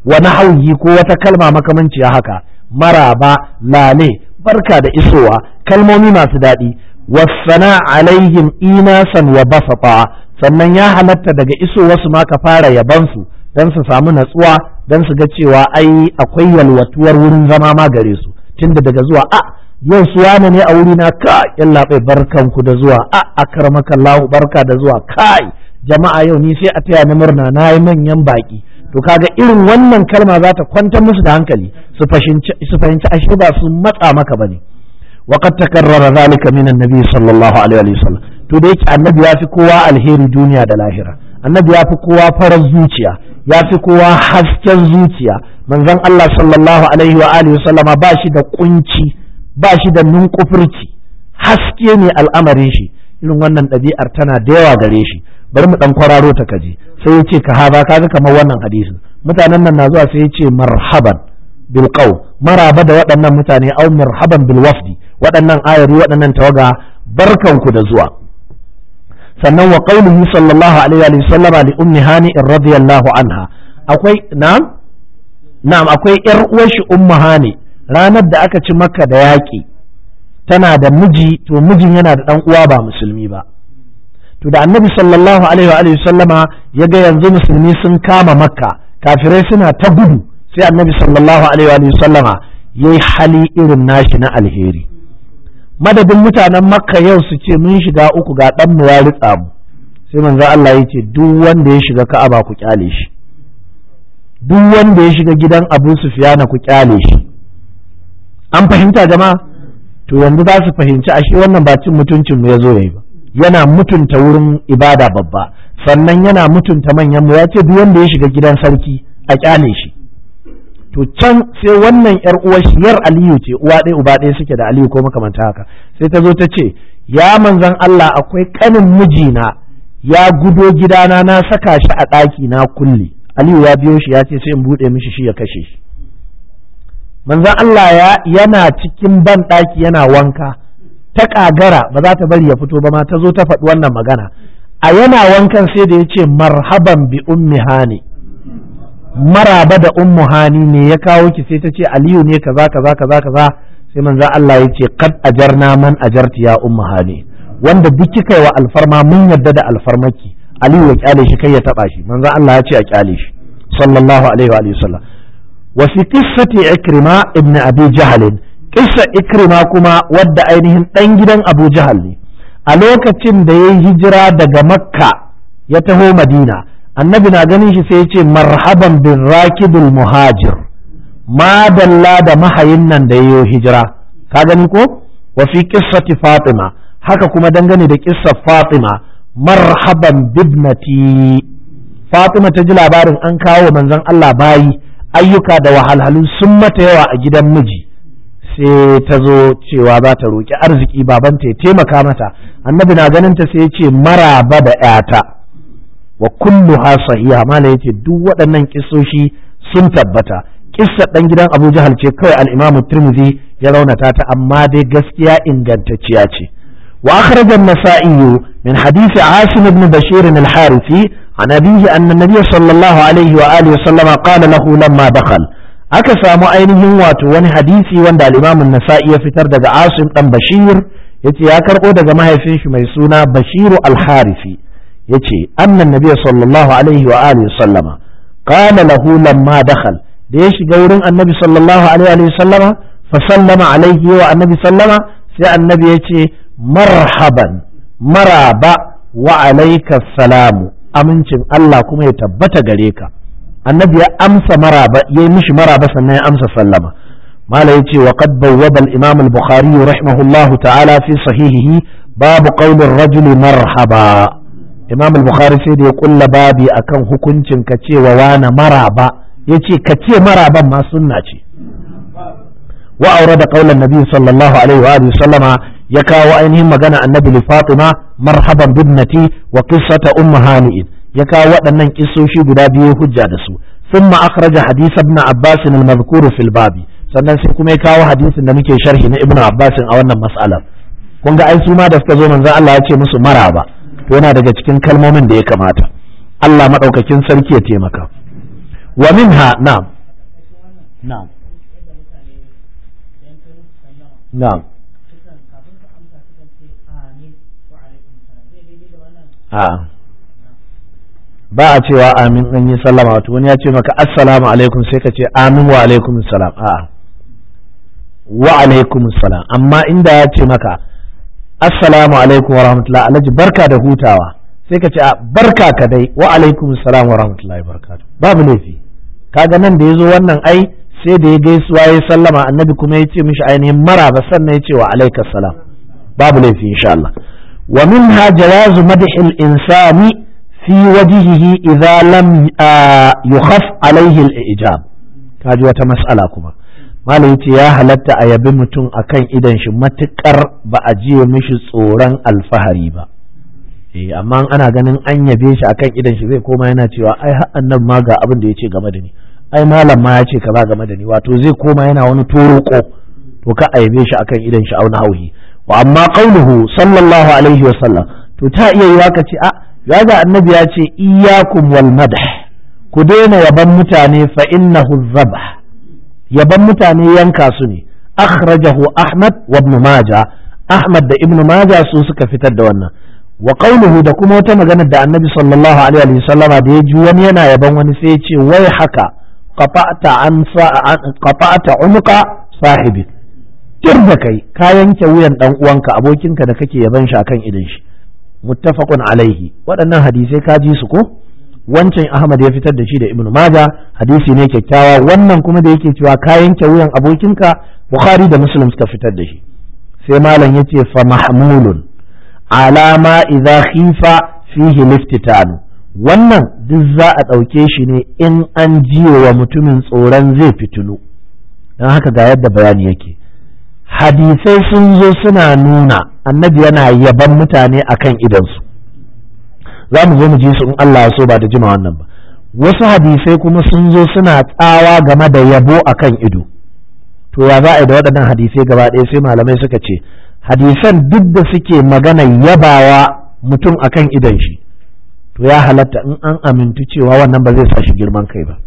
wa nahawhi ko wata kalma makamanciya haka maraba lale barka da isowa kalmomi masu daɗi wasana alaihim inasan wa basata sannan ya halatta daga isowarsu ma ka fara yabansu don su samu natsuwa don su ga cewa ai akwai yalwatuwar wurin zama ma gare su tunda daga zuwa a yau su wane ne a wurina ka yalla bai barkanku da zuwa a akramakallahu barka da zuwa kai jama'a yau ni sai a taya ni murna na yi manyan baki to kaga irin wannan kalma za ta kwantar musu da hankali su fahimci ashe ba su matsa maka bane وقد تكرر ذلك من النبي صلى الله عليه وسلم to da yake annabi ya fi kowa alheri duniya da lahira annabi ya fi kowa farar zuciya ya fi kowa hasken zuciya manzon Allah sallallahu alaihi wa alihi sallama ba shi da kunci ba shi da nunkufurci haske ne al'amarin shi irin wannan ɗabi'ar tana da yawa gare shi bari mu dan kwararo ta kaji sai ya ce ka haza kaga kamar wannan hadisin mutanen nan na zuwa sai ya ce marhaban bil maraba da waɗannan mutane au marhaban bil wafdi waɗannan ayari waɗannan tawaga barkanku da zuwa sannan wa qaulihi sallallahu alaihi wa sallama li ummi hani radiyallahu anha akwai na'am na'am akwai yar uwar shi ummu hani ranar da aka ci makka da yaƙi tana da miji to mijin yana da dan uwa ba musulmi ba to da annabi sallallahu alaihi wa sallama ya ga yanzu musulmi sun kama makka kafirai suna ta gudu sai annabi sallallahu alaihi wa sallama yayi hali irin nashi na alheri madadin mutanen makka yau su ce mun shiga uku ga dan mu ya ritsa mu sai manzo Allah ya ce duk wanda ya shiga ka'aba ku kyale shi duk wanda ya shiga gidan Abu Sufyana ku kyale shi an fahimta jama'a to yanzu za su fahimci ashe wannan ba cin mutuncin mu ya zo yayi ba yana mutunta wurin ibada babba sannan yana mutunta manyan mu ya ce duk wanda ya shiga gidan sarki a kyale shi to can sai wannan yar uwar shi yar Aliyu ce uwa ɗaya uba ɗaya suke da Aliyu ko makamanta haka sai ta zo ta ce ya manzan Allah akwai kanin mijina ya gudo gidana na saka shi a ɗaki na kulle Aliyu ya biyo shi ya ce sai in buɗe mishi shi ya kashe shi manzan Allah ya yana cikin ban ɗaki yana wanka ta ƙagara ba za ta bari ya fito ba ma ta zo ta faɗi wannan magana a yana wankan sai da ya ce marhaban bi ummi hani maraba da ummu hani ne ya kawo ki sai ta ce aliyu ne kaza kaza kaza kaza sai manzo Allah ya ce kad ajarna man ajarti ya ummu hani wanda duk kika wa alfarma mun yadda da alfarmaki aliyu ya kyale shi kai ya taba shi manzo Allah ya ce a kyale shi sallallahu alaihi wa alihi wasallam wa fi qissati ikrima ibn abi jahl qissa ikrima kuma wadda ainihin dan gidan abu jahal ne a lokacin da yayi hijira daga makka ya taho madina annabi na ganin shi sai ya ce marhaban bin rakibul muhajir madalla da mahayin nan da yayo hijira ka gani ko wa fi qissati fatima haka kuma dangane da kissar fatima marhaban bibnati fatima ta ji labarin an kawo manzon Allah bayi ayyuka da wahalhalu sun mata yawa a gidan miji sai ta zo cewa za ta roƙi arziki babanta ya taimaka mata annabi na ganin ta sai ya ce maraba da 'yata wa kulluha sahiha mala yace duk waɗannan kissoshi sun tabbata kissa dan gidan Abu Jahal ce kawai al-Imam Tirmidhi ya raunata ta amma dai gaskiya ingantacciya ce wa akhraj an-Nasa'i min hadith Asim ibn Bashir al-Harithi an abihi anna an-nabiy sallallahu alaihi wa alihi sallama qala lahu lamma dakhal aka samu ainihin wato wani hadisi wanda al-Imam an-Nasa'i ya fitar daga Asim dan Bashir yace ya karbo daga mahaifin shi mai suna Bashiru al-Harithi yace annan nabiy sallallahu alaihi wa alihi sallama qala lahu lamma dakhal da ya shiga wurin annabi sallallahu alaihi wa sallama fa sallama alaihi wa annabi sallama sai annabi yace marhaban maraba wa alayka salamu amincin Allah kuma ya tabbata gare ka annabi ya amsa maraba yayi mishi maraba sannan ya amsa sallama mala yace wa qad bawwaba al-imam al-bukhari rahimahullahu ta'ala fi sahihihi babu qawli ar-rajuli marhaba imam al-bukhari sai da ya kulla babi akan hukuncin ka ce wa wani maraba ya ce ka ce maraban ma sunna ce wa aure da kaulan nabi sallallahu alaihi wa sallama ya kawo ainihin magana annabi li fatima marhaban bibnati wa qissata ummu hani'in ya kawo waɗannan kissoshi guda biyu hujja da su thumma akhraja hadith ibn abbas al-madhkur fil babi sannan sai kuma ya kawo hadisin da muke sharhi na ibn abbas a wannan mas'alar kun ga ai su ma da suka zo manzon Allah ya ce musu maraba to yana daga cikin kalmomin da ya kamata Allah maɗaukakin sarki ya taimaka wa minha na'am na'am na'am a'a ba a cewa amin an yi sallama wato wani ya ce maka assalamu alaikum sai ka ce amin wa alaikum salam a'a wa alaikum salam amma inda ya ce maka assalamu alaikum wa rahmatullahi alhaji barka da hutawa sai ka ce a barka ka dai wa alaikum salam wa rahmatullahi barakatuh babu laifi kaga nan da yazo wannan ai sai da ya gaisuwa ya sallama annabi kuma ya ce mishi ainihin maraba sannan ya ce wa alaikas salam babu laifi insha Allah wa minha jawazu madhil insani fi wajhihi idza lam yukhaf alaihi al-ijab kaji wata mas'ala kuma malam yace ya halatta a yabi mutum akan idan shi matukar ba a jiye mishi tsoron alfahari ba eh amma ana ganin an yabe shi akan idan shi zai koma yana cewa ai har annabi ma ga abin da yace game da ni ai malam ma ya ce kaza game da ni wato zai koma yana wani toroko to ka a yabe shi akan idan shi auna hauhi wa amma qauluhu sallallahu alaihi wa sallam to ta iya yiwa ka ce a ya ga annabi ya ce iyyakum wal madah ku daina yaban mutane fa innahu dhabh yaban mutane yanka su ne akhrajahu ahmad wa ibn majah ahmad da ibn majah su suka fitar da wannan wa qawluhu da kuma wata maganar da annabi sallallahu alaihi wa sallama da ya ji wani yana yaban wani sai ya ce wai haka qata'ta an qata'ta umqa sahibi tir da kai ka yanke wuyan dan uwanka abokinka da kake yaban shi akan idan shi muttafaqun alaihi waɗannan hadisai ka ji su ko wancan Ahmad ya fitar da shi da Ibn Majah hadisi ne kyakkyawa wannan kuma da yake cewa ka yanke wuyan abokinka Bukhari da Muslim suka fitar da shi sai malam yace fa mahmulun ala ma idza khifa fihi liftitanu wannan duk za a ɗauke shi ne in an jiyo wa mutumin tsoron zai fitilu don haka ga yadda bayani yake hadisai sun zo suna nuna annabi yana yaban mutane akan idansu za mu zo mu ji su in Allah so ba da jima wannan ba wasu hadisai kuma sun zo suna tsawa game da yabo akan ido to ya za a yi da waɗannan hadisai gaba ɗaya sai malamai suka ce hadisan duk da suke magana yabawa mutum akan idan shi to ya halatta in an amintu cewa wannan ba zai sa shi girman kai ba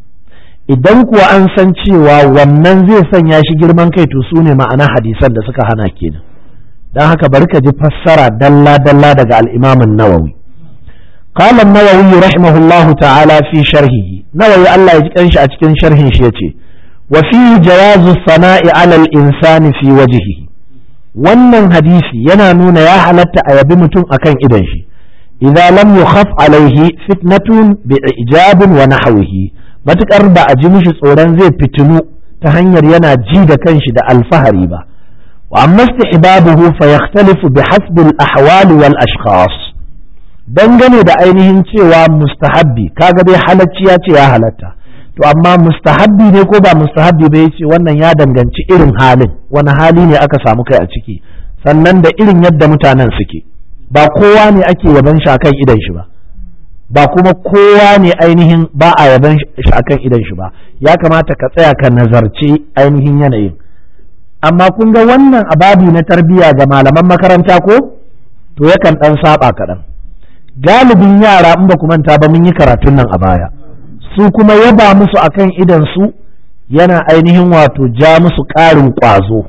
idan kuwa an san cewa wannan zai sanya shi girman kai to su ne ma'ana hadisan da suka hana kenan don haka bari ka ji fassara dalla-dalla daga al'imamin nawawi قال النووي رحمه الله تعالى في شرحه نووي الله يجكنش أتكن شرح شيتي وفيه جواز الثناء على الإنسان في وجهه wannan hadisi yana nuna ya halatta a yabi mutum akan idan shi idza lam yukhaf alaihi fitnatun bi ijabin wa nahwihi matukar ba a ji mishi tsoron zai fitinu ta hanyar yana ji da kanshi da alfahari ba wa amma istihbabuhu fa yakhtalifu bi hasbi al ahwal wal ashkhas dangane da ainihin cewa mustahabbi kaga dai halacci ya ce ya halatta to amma mustahabbi ne ko ba mustahabbi ba yace wannan ya danganci irin halin wani hali ne aka samu kai a ciki sannan da irin yadda mutanen suke ba kowa ne ake yaban shi akan idan shi ba ba kuma kowa ne ainihin ba a yaban shi akan idan shi ba ya kamata ka tsaya ka nazarci ainihin yanayin amma kun ga wannan ababi na tarbiyya ga malaman makaranta ko to yakan dan saba kaɗan galibin yara in ba ku manta ba mun yi karatun nan a baya su kuma yaba musu akan idan su yana ainihin wato ja musu ƙarin ƙwazo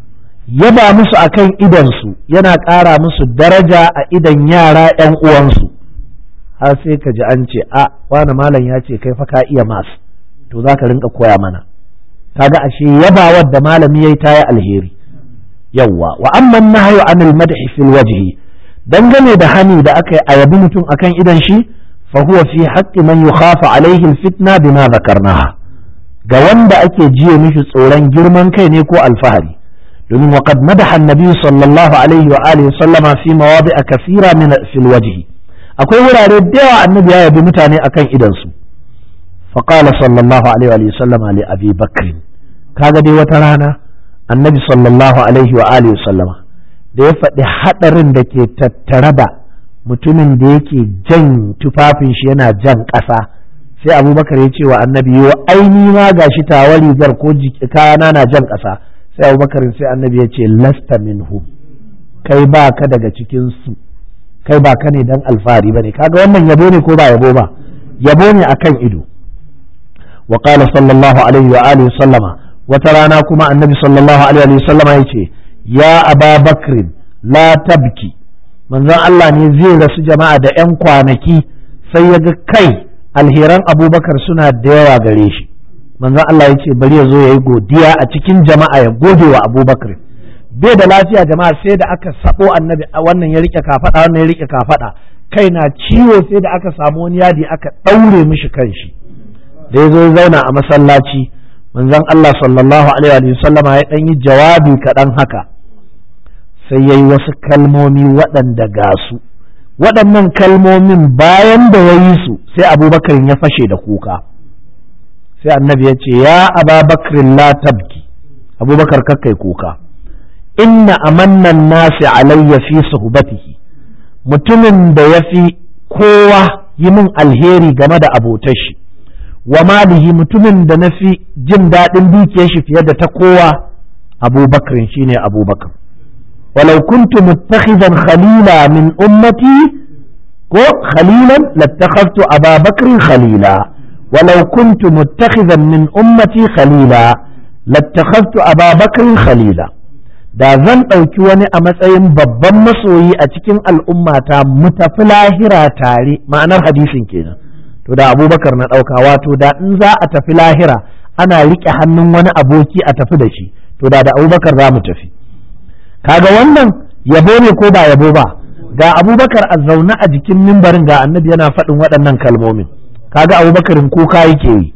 yaba musu akan idan su yana ƙara musu daraja a idan yara ‘yan uwansu har sai ka ji an ce a wani malam ya ce kai fa ka iya mas to za ka rinka koya mana kaga ashe yabawar da malami yayi ta yi alheri yawwa wa amman nahyu anil madhi fil wajhi dangane da hani da aka yi a yabi mutum akan idan shi fa huwa fi haqqi man yukhafa alaihi alfitna bima zakarnaha ga wanda ake jiye mishi tsoron girman kai ne ko alfahari domin wa qad madaha annabi sallallahu alaihi wa alihi sallama fi mawadi'a kathira min fil wajhi akwai wurare da yawa annabi ya yabi mutane akan idan su fa qala sallallahu alaihi wa sallama li abi bakr kaga dai wata rana annabi sallallahu alaihi wa alihi sallama da ya faɗi haɗarin da ke tattare da mutumin da yake jan tufafin shi yana jan ƙasa sai abubakar ya ce wa annabi yo aini ma ga shi tawa rigar ko kayana na jan ƙasa sai abubakar sai annabi ya ce lasta minhu kai ba ka daga cikin su kai ba ka ne dan alfahari ba ne kaga wannan yabo ne ko ba yabo ba yabo ne akan ido wa qala sallallahu alaihi wa alihi sallama wata rana kuma annabi sallallahu alaihi wa sallama yace ya aba bakrin la tabki manzon Allah ne zai rasu jama'a da 'yan kwanaki sai ya ga kai alheran abubakar suna da yawa gare shi manzon Allah ya ce bari ya zo ya yi godiya a cikin jama'a ya gode wa abubakar bai da lafiya jama'a sai da aka sabo annabi wannan ya rike kafada wannan ya rike kafada kai na ciwo sai da aka samu wani yadi aka daure mishi kanshi da ya zo ya zauna a masallaci manzon Allah sallallahu alaihi wa sallama ya dan yi jawabi kaɗan haka sai ya yi wasu kalmomi waɗanda ga su waɗannan kalmomin bayan da ya yi su sai abubakar ya fashe da kuka sai annabi ya ce ya ababakrin la tabki abubakar kakkai kuka inna amannan nasi alayya fi suhbatihi mutumin da ya fi kowa yi min alheri game da abotar shi wa malihi mutumin da na fi jin daɗin dukiyar shi fiye da ta kowa abubakar shine abubakar walau kuntu muttakhidan khalila min ummati ko khalilan lattakhadtu ababakar khalila walau kuntu muttakhidan min ummati khalila lattakhadtu ababakar khalila da zan ɗauki wani a matsayin babban masoyi a cikin al'ummata mu tafi lahira tare ma'anar hadisin kenan to da abubakar na ɗauka wato da in za a tafi lahira ana riƙe hannun wani aboki a tafi da shi to da da abubakar za mu tafi kaga wannan yabo ne ko ba yabo ba ga abubakar a zaune a jikin mimbarin ga annabi yana faɗin waɗannan kalmomin kaga abubakarin kuka yake yi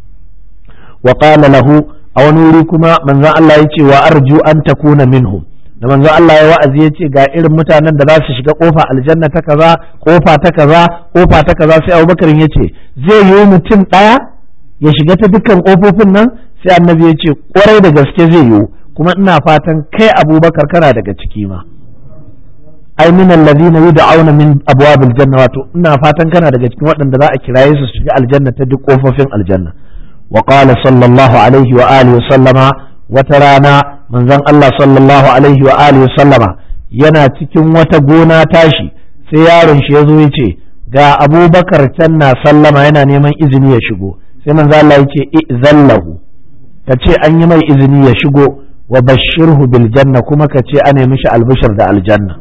wa qala lahu a wani wuri kuma manzon Allah ya ce wa arju an takuna minhum da manzon Allah ya wa'azi ya ce ga irin mutanen da za su shiga kofa aljanna ta kaza kofa ta kaza kofa ta kaza sai Abubakar ya ce zai yi mutum ɗaya ya shiga ta dukkan kofofin nan sai annabi ya ce kwarai da gaske zai yi kuma ina fatan kai Abubakar kana daga ciki ma ai min alladhina yud'auna min abwabil janna wato ina fatan kana daga cikin waɗanda za a kiraye su shiga aljanna ta duk kofofin aljanna وقال صلى الله عليه وآله وسلم وترانا من ذن الله صلى الله عليه وآله وسلم yana cikin wata gona tashi sai yaron shi ya zo ya ce ga abubakar can na sallama yana neman izini ya shigo sai manzo Allah ya ce izallahu ka ce an yi mai izini ya shigo wa bashirhu bil janna kuma ka ce ana mishi albishir da aljanna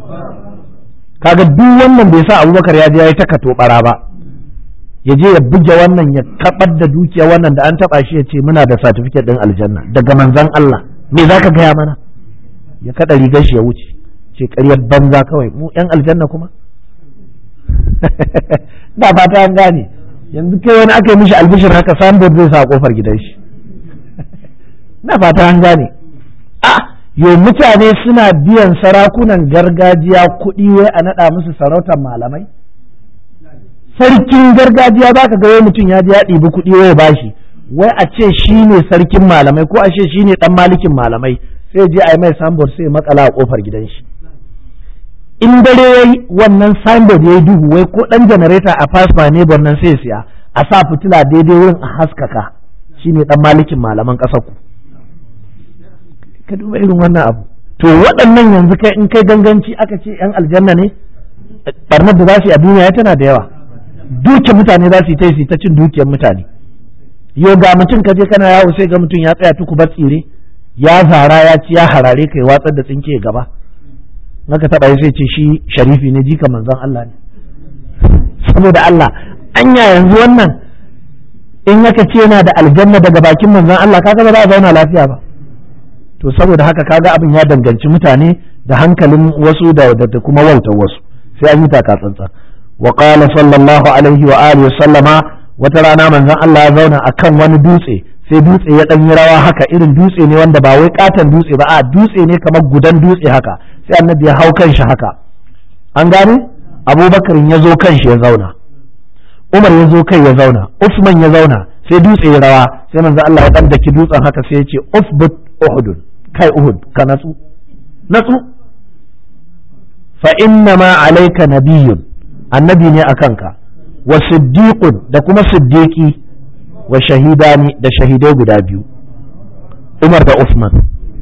kaga duk wannan bai sa abubakar ya je ya yi ta katobara ba ya je ya buge wannan ya kabar da dukiya wannan da an taba shi ya ce muna da satifiket din aljanna daga manzan Allah me zaka gaya mana ya kada rigar shi ya wuce ce ƙaryar banza kawai mu yan aljanna kuma da fata an gane yanzu kai wani aka yi mishi albishir haka sambod zai sa kofar gidan shi na fata an gane a yo mutane suna biyan sarakunan gargajiya kuɗi wai a naɗa musu sarautar malamai sarkin gargajiya za ka ga wai mutum ya ji ya ɗibi kuɗi wai bashi wai a ce shi ne sarkin malamai ko a ce shi ne ɗan malikin malamai sai je a yi mai signboard sai makala a ƙofar gidan shi in dare ya yi wannan signboard ya yi duhu wai ko ɗan janareta a fasma ne nan sai siya a sa fitila daidai wurin a haskaka shi ne ɗan malikin malaman ƙasar ku ka duba irin wannan abu to waɗannan yanzu kai in kai ganganci aka ce 'yan aljanna ne ɓarnar da za su yi a duniya tana da yawa dukiyar mutane za su yi ta yi ta cin dukiyar mutane yau ga mutum ka je kana yawo sai ga mutum ya tsaya tuku bar tsire ya zara ya ci ya harare kai watsar da tsinke gaba naka taba sai ce shi sharifi ne jika manzon Allah ne saboda Allah anya yanzu wannan in yaka ce yana da aljanna daga bakin manzon Allah kaga ba za a zauna lafiya ba to saboda haka kaga abin ya danganci mutane da hankalin wasu da kuma wautar wasu sai an yi taka tsantsan وقال صلى الله عليه وآله وسلم وترانا من ذا الله zauna akan wani dutse sai dutse ya ɗan yi rawa haka irin dutse ne wanda ba wai katon dutse ba a dutse ne kamar gudan dutse haka sai annabi ya hau kanshi haka an gane abubakar ya zo kanshi ya zauna umar ya zo kai ya zauna usman ya zauna sai dutse ya rawa sai manzo Allah ya dan daki dutsen haka sai ya ce usbut uhud kai uhud ka natsu natsu fa inna ma alayka nabiyyun annabi ne a kanka wa siddiqun da kuma siddiqi wa shahidani da shahidai guda biyu Umar da Usman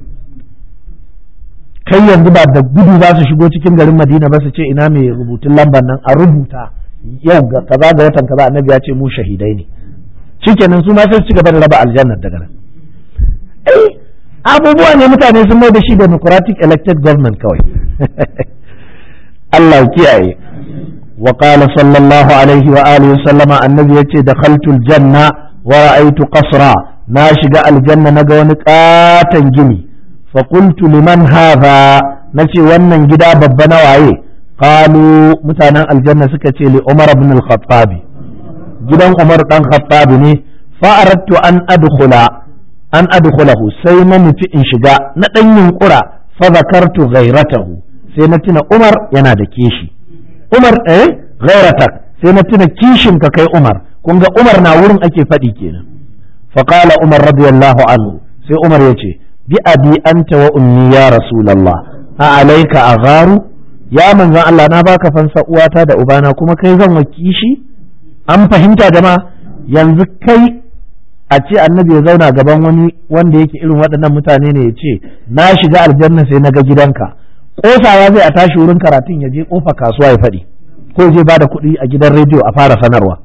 kai yanzu ba da gudu za su shigo cikin garin Madina ba su ce ina mai rubutun lambar nan a rubuta yau ga kaza ga watan kaza annabi ya ce mu shahidai ne shikenan su ma sai su ci gaba da raba aljannar daga nan eh abubuwa ne mutane sun mai da shi democratic elected government kawai Allah ya kiyaye wa qala sallallahu alaihi wa alihi sallama annabi yace dakhaltul janna wa ra'aytu qasra na shiga aljanna naga wani katan gini fa qultu liman hadha nace wannan gida babba na waye qalu mutanen aljanna suka ce li umar ibn al-khattab gidan umar dan khattab ne fa aradtu an adkhula an adkhulahu sai na nufi in shiga na dan yunkura fa zakartu ghairatahu sai na tuna umar yana da kishi umar eh ghairatak sai na tuna kishin ka kai umar kun ga umar na wurin ake faɗi kenan fa qala umar radiyallahu anhu sai umar yace bi abi anta wa ummi ya rasulullah a alaika agharu ya manzon Allah na baka fansa uwata da ubana kuma kai zan wa kishi an fahimta jama'a yanzu kai a ce annabi ya zauna gaban wani wanda yake irin waɗannan mutane ne ya ce na shiga aljanna sai na ga gidanka kosawa zai a tashi wurin karatun ya je kofa kasuwa ya faɗi ko je ba da kuɗi a gidan rediyo a fara sanarwa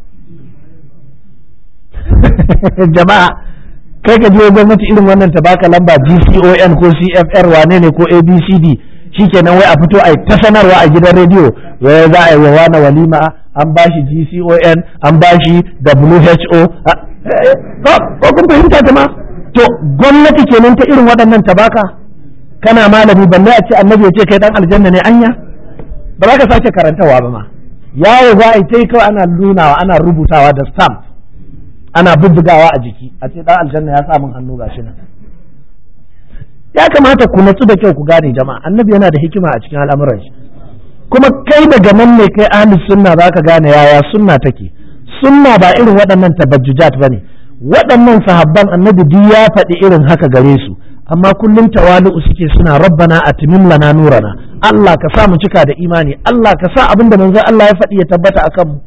jama'a kai ka je gwamnati irin wannan ta baka lamba GCON ko CFR wane ne ko ABCD shikenan wai a fito a ta sanarwa a gidan rediyo wai za a yi wa wani walima an bashi GCON an bashi WHO ko kun fahimta ta ma to gwamnati kenan ta irin waɗannan tabaka kana malami balle a ce annabi ya ce kai dan aljanna ne anya ba za ka sake karantawa ba ma yawo za a yi ta kawai ana nunawa ana rubutawa da stamp ana bubbugawa a jiki a ce dan aljanna ya sa min hannu gashi nan ya kamata ku natsu da kyau ku gane jama'a annabi yana da hikima a cikin al'amuran shi kuma kai daga nan ne kai ahli sunna zaka gane yaya sunna take sunna ba irin waɗannan tabajjujat bane waɗannan sahabban annabi duk ya faɗi irin haka gare su amma kullum tawali'u suke suna rabbana atimim lana nurana Allah ka sa mu cika da imani Allah ka sa abin da manzon Allah ya faɗi ya tabbata akan mu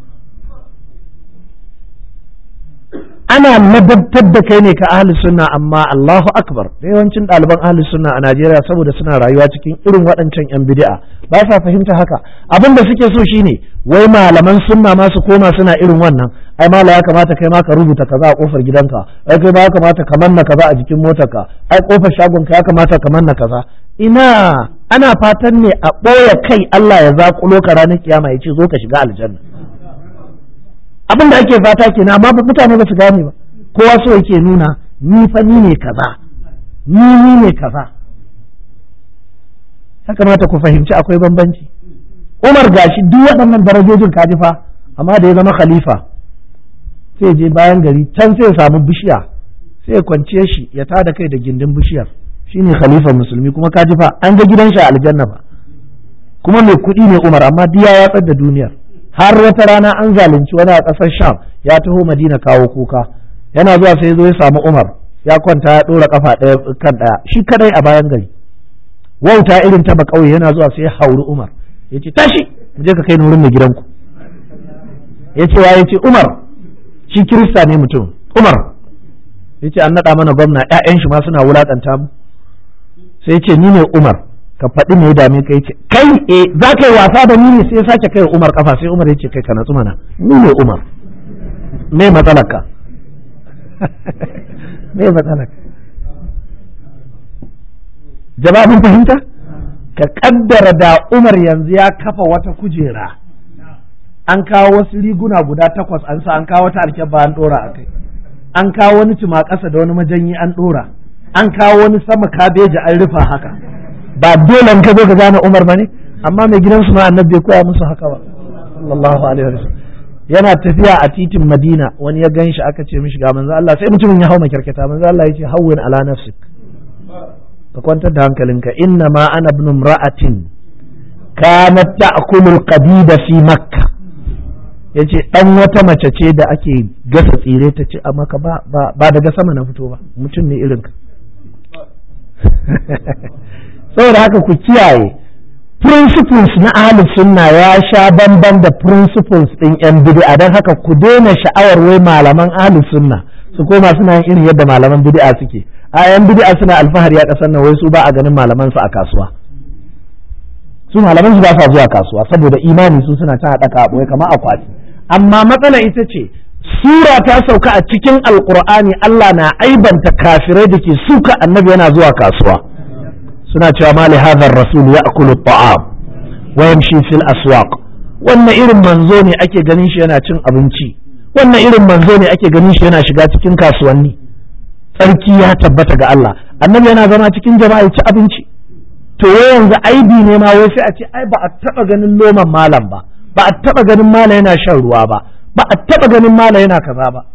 ana ladabtar da kai ne ka ahli sunna amma Allahu akbar da yawancin ɗaliban ahli sunna a Najeriya saboda suna rayuwa cikin irin waɗancan yan bid'a ba sa fahimta haka abin da suke so shine wai malaman sunna ma su koma suna irin wannan ai mala ya kamata kai ma ka rubuta kaza a kofar gidanka ai kai ma ya kamata ka manna kaza a jikin motarka ai kofar shagonka ya kamata ka manna kaza ina ana fatan ne a ɓoye kai Allah ya zaƙulo ka ranar kiyama ya ce zo ka shiga aljanna abin da ake fata kenan amma mutane ba su gane ba kowa so yake nuna ni fa ni ne kaza ni ni ne kaza ya kamata ku fahimci akwai bambanci Umar gashi duk waɗannan darajojin kaji fa amma da ya zama khalifa sai je bayan gari can sai ya samu bishiya sai ya kwance shi ya tada kai da gindin bishiyar shine khalifa musulmi kuma kaji fa an ga gidan shi a aljanna fa kuma mai kuɗi ne Umar amma diya ya tsar da duniyar har wata rana an zalunci wani a ƙasar sham ya taho madina kawo kuka yana zuwa sai zo ya samu umar ya kwanta ya ɗora kafa ɗaya kan ɗaya shi kadai a bayan gari wauta irin ta ba ƙauye yana zuwa sai ya hauri umar ya ce tashi mu je ka kai ni wurin mai gidanku ya ce ya ce umar shi kirista ne mutum umar ya ce an naɗa mana gwamna ƴaƴan shi ma suna wulaƙanta mu sai ya ce ni ne umar ka faɗi me ya dame ka yace kai eh za ka yi wasa da ni ne sai ya sake kai Umar kafa sai Umar yace kai ka natsu mana ni ne Umar me matsalar ka me matsalar ka jawabin fahimta ka kaddara da Umar yanzu ya kafa wata kujera an kawo wasu riguna guda takwas an sa an kawo wata alkyabba an dora a kai an kawo wani tuma ƙasa da wani majanyi an dora an kawo wani sama kabeji an rufa haka ba dole in ka zo ka gane Umar bane amma mai gidansu ma annabi bai koya musu haka ba sallallahu alaihi wasallam yana tafiya a titin Madina wani ya ganshi aka ce mishi ga manzo Allah sai mutumin ya hau makyarkata manzo Allah ya ce hawwin ala nafsik ka kwantar da hankalinka inna ma ana ibn imra'atin kanat ta'kulu al-qadida fi makka yace dan wata mace ce da ake gasa tsire ta ce amma ka ba ba daga sama na fito ba mutum ne irinka saboda haka ku kiyaye principles na ahlus sunna ya sha bamban da principles din yan bid'a don haka ku daina sha'awar wai malaman ahlus sunna su koma suna yin irin yadda malaman bid'a suke a yan bid'a suna alfahari a kasar nan wai su ba a ganin malaman su a kasuwa su malaman su ba sa zuwa kasuwa saboda imani su suna ta haɗa kaɓoye kamar akwati amma matsala ita ce sura ta sauka a cikin alkur'ani Allah na aibanta kafirai da ke suka annabi yana zuwa kasuwa suna cewa mali hadha rasul ya'kulu at-ta'am wa yamshi fil aswaq wannan irin manzo ne ake ganin shi yana cin abinci wannan irin manzo ne ake ganin shi yana shiga cikin kasuwanni tsarki ya tabbata ga Allah annabi yana zama cikin jama'a ya ci abinci to yanzu aibi ne ma wai sai a ce ai ba a taba ganin loman malam ba ba a taba ganin malam yana shan ruwa ba ba a taba ganin malam yana kaza ba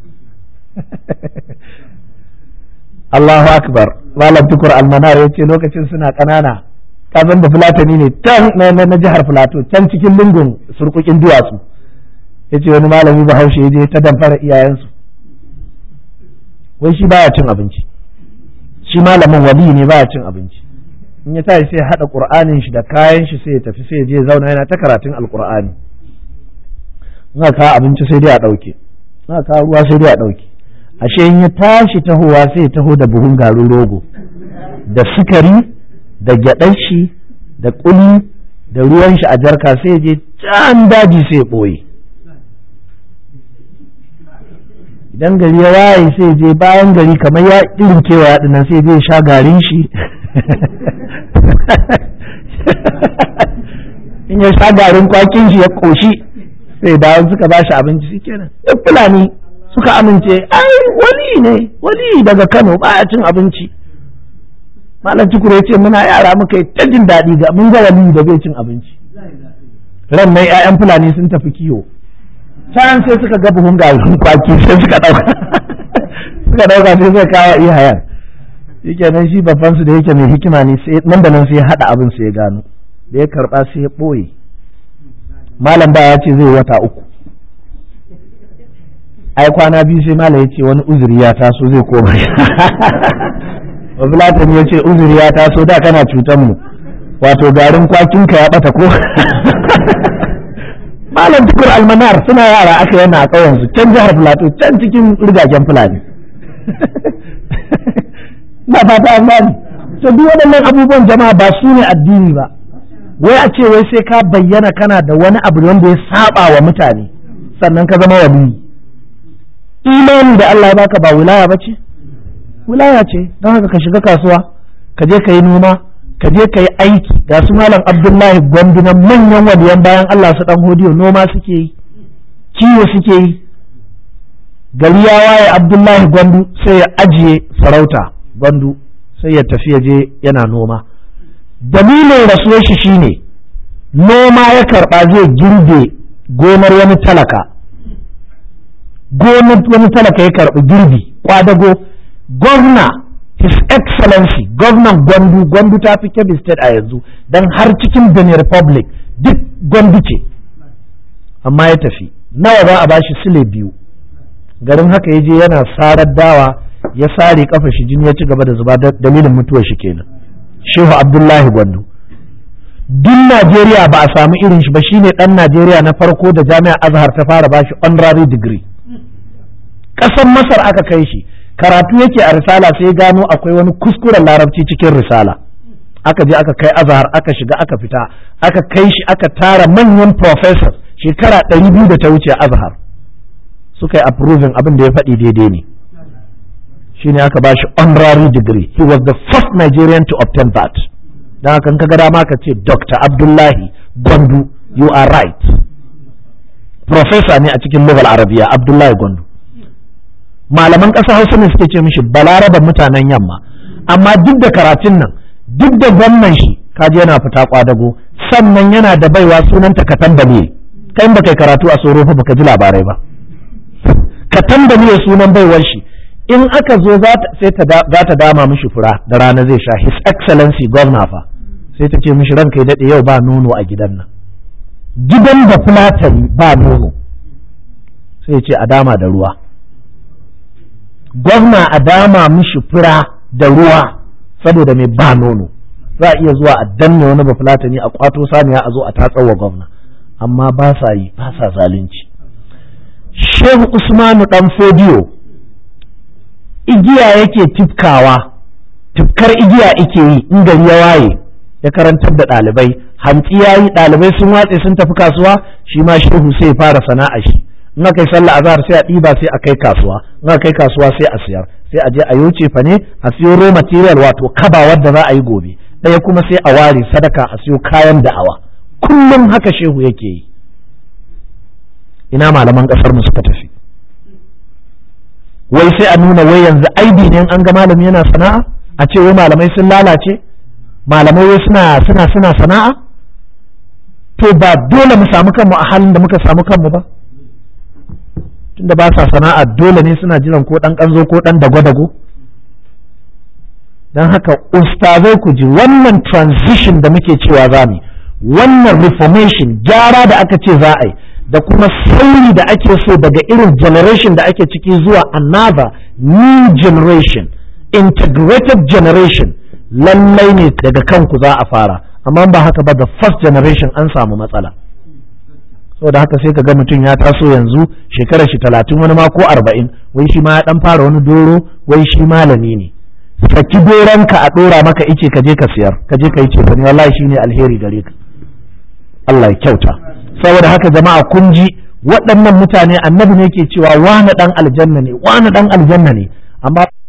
Allahu akbar malam tukur almanar ya ce lokacin suna ƙanana kazan da fulatani ne can na jihar filato can cikin lungun surkukin duwatsu ya ce wani malami bahaushe ya je ta damfara iyayensu wai shi baya cin abinci shi malamin wali ne baya cin abinci in ya tashi sai ya haɗa ƙur'anin shi da kayan shi sai ya tafi sai ya je zauna yana ta karatun alƙur'ani in kawo abinci sai dai a ɗauke in kawo ruwa sai dai a ɗauke ashe in ya tashi tahowa sai ya taho da buhun garin rogo da sukari da gyaɗar shi da ƙuli da ruwan shi a jarka sai ya je can daji sai ya ɓoye idan gari ya waye sai je bayan gari kamar ya irin kewa ya dinnan sai je sha garin shi in ya sha garin kwakin shi ya koshi sai dawo suka ba shi abinci shi kenan duk fulani suka amince ai wali ne wali daga kano baya cin abinci malam tukure ce muna yara muka yi ta jin daɗi ga mun ga wali da bai cin abinci ran nan 'ya'yan fulani sun tafi kiwo can sai suka ga buhun garin kwaki sai suka dauka suka dauka sai suka kawo iyayen yake nan shi babban su da yake mai hikima ne sai nan da nan sai ya hada abin sai ya gano da ya karba sai ya boye malam ba ya ce zai wata uku ai kwana biyu sai malam ya ce wani uzuri ya taso zai koma Wabulatan ya ce uzuri ya taso da kana cutar mu wato garin kwakinka ya bata ko malam tukur almanar suna yara aka yana a ƙauyen su can jihar filato can cikin rigagen fulani na fata an gani to duk waɗannan abubuwan jama'a ba su ne addini ba wai a ce wai sai ka bayyana kana da wani abu wanda ya saba wa mutane sannan ka zama wali imani da Allah ya baka ba wilaya ba ce wilaya ce don haka ka shiga kasuwa ka je ka yi noma ka je ka yi aiki ga su malam abdullahi gwandu na manyan waliyan bayan Allah su dan hodiyo noma suke yi kiwo suke yi gari ya waye abdullahi gwandu sai ya ajiye sarauta gwandu sai ya tafi ya je yana noma dalilin rasuwar shi shine noma ya karba zai girbe gonar wani talaka gonar wani talaka ya karbi girbi kwadago gwamna His Excellency gwamnan Gwandu Gwandu ta fi Kebbi State a yanzu don har cikin Benin Republic duk Gwandu ce amma ya tafi nawa za a bashi sile biyu garin haka ya je yana sarar dawa ya sare kafa shi jini ya ci gaba da zuba dalilin mutuwar shi kenan Shehu Abdullahi Gwandu duk Najeriya ba a samu irin shi ba shine dan Najeriya na farko da Jami'ar Azhar ta fara bashi honorary degree ƙasar Masar aka kai shi karatu yake a risala sai gano akwai wani kuskuren larabci cikin risala aka je aka kai azhar aka shiga aka fita aka kai shi aka tara manyan professors shekara ɗari biyu da ta wuce azhar suka yi approving abin da ya faɗi daidai ne shine aka ba shi honorary degree he was the first Nigerian to obtain that don haka ka ga dama ka ce Dr. Abdullahi Gwandu you are right professor ne a cikin lugal arabiya Abdullahi Gwandu malaman ƙasa hausa ne suke ce mishi balaraba mutanen yamma amma duk da karatun nan duk da gwamnan shi kaji yana fita kwadago sannan yana da baiwa sunanta katambale kai ba kai karatu a tsoro fa baka ji labarai ba katambale sunan baiwar shi in aka zo sai za ta dama mishi fura da rana zai sha his excellency governor fa sai ta ce mishi ranka ya daɗe yau ba nono a gidan nan gidan da fulatani ba nono sai ce a dama da ruwa gwamna a dama mishi fura da ruwa saboda mai ba nono za a iya zuwa a danne wani bafulatani a kwato saniya a zo a tatsawa gwamna amma ba sa yi ba sa zalunci shehu usmanu dan fodiyo igiya yake tifkawa tifkar igiya ike yi in gari ya waye ya karantar da ɗalibai hantsi ya yi ɗalibai sun watse sun tafi kasuwa shi ma shehu sai fara sana'a shi in aka yi sallah azhar sai a ɗiba sai a kai kasuwa in aka kai kasuwa sai a siyar sai a je a yoce fa ne a siyo raw material wato kaba wadda za a yi gobe ɗaya kuma sai a ware sadaka a siyo kayan da'awa kullum haka shehu yake yi ina malaman ƙasar mu suka tafi wai sai a nuna wai yanzu aibi ne an ga malami yana sana'a a ce wai malamai sun lalace malamai wai suna suna suna sana'a to ba dole mu samu kanmu a halin da muka samu kanmu ba tunda ba sa sana'a dole ne suna jiran ko dan kanzo ko dan dago-dago don haka ustazai ku ji wannan transition da muke cewa za mu wannan reformation gyara da aka ce za a yi da kuma sauri da ake so daga irin generation da ake ciki zuwa another new generation integrated generation lallai ne daga kanku za a fara amma ba haka ba the first generation an samu matsala da haka sai ka ga mutum ya taso yanzu shekarar shi talatin wani ma ko arba'in wai shi ma ya dan fara wani doro wai shi malami ne saki doronka a dora maka ice ka je ka siyar ka je ka yi cefani wallahi shine alheri gare ka Allah ya kyauta saboda haka jama'a kun ji waɗannan mutane annabi ne ke cewa wani dan aljanna ne wani dan aljanna ne amma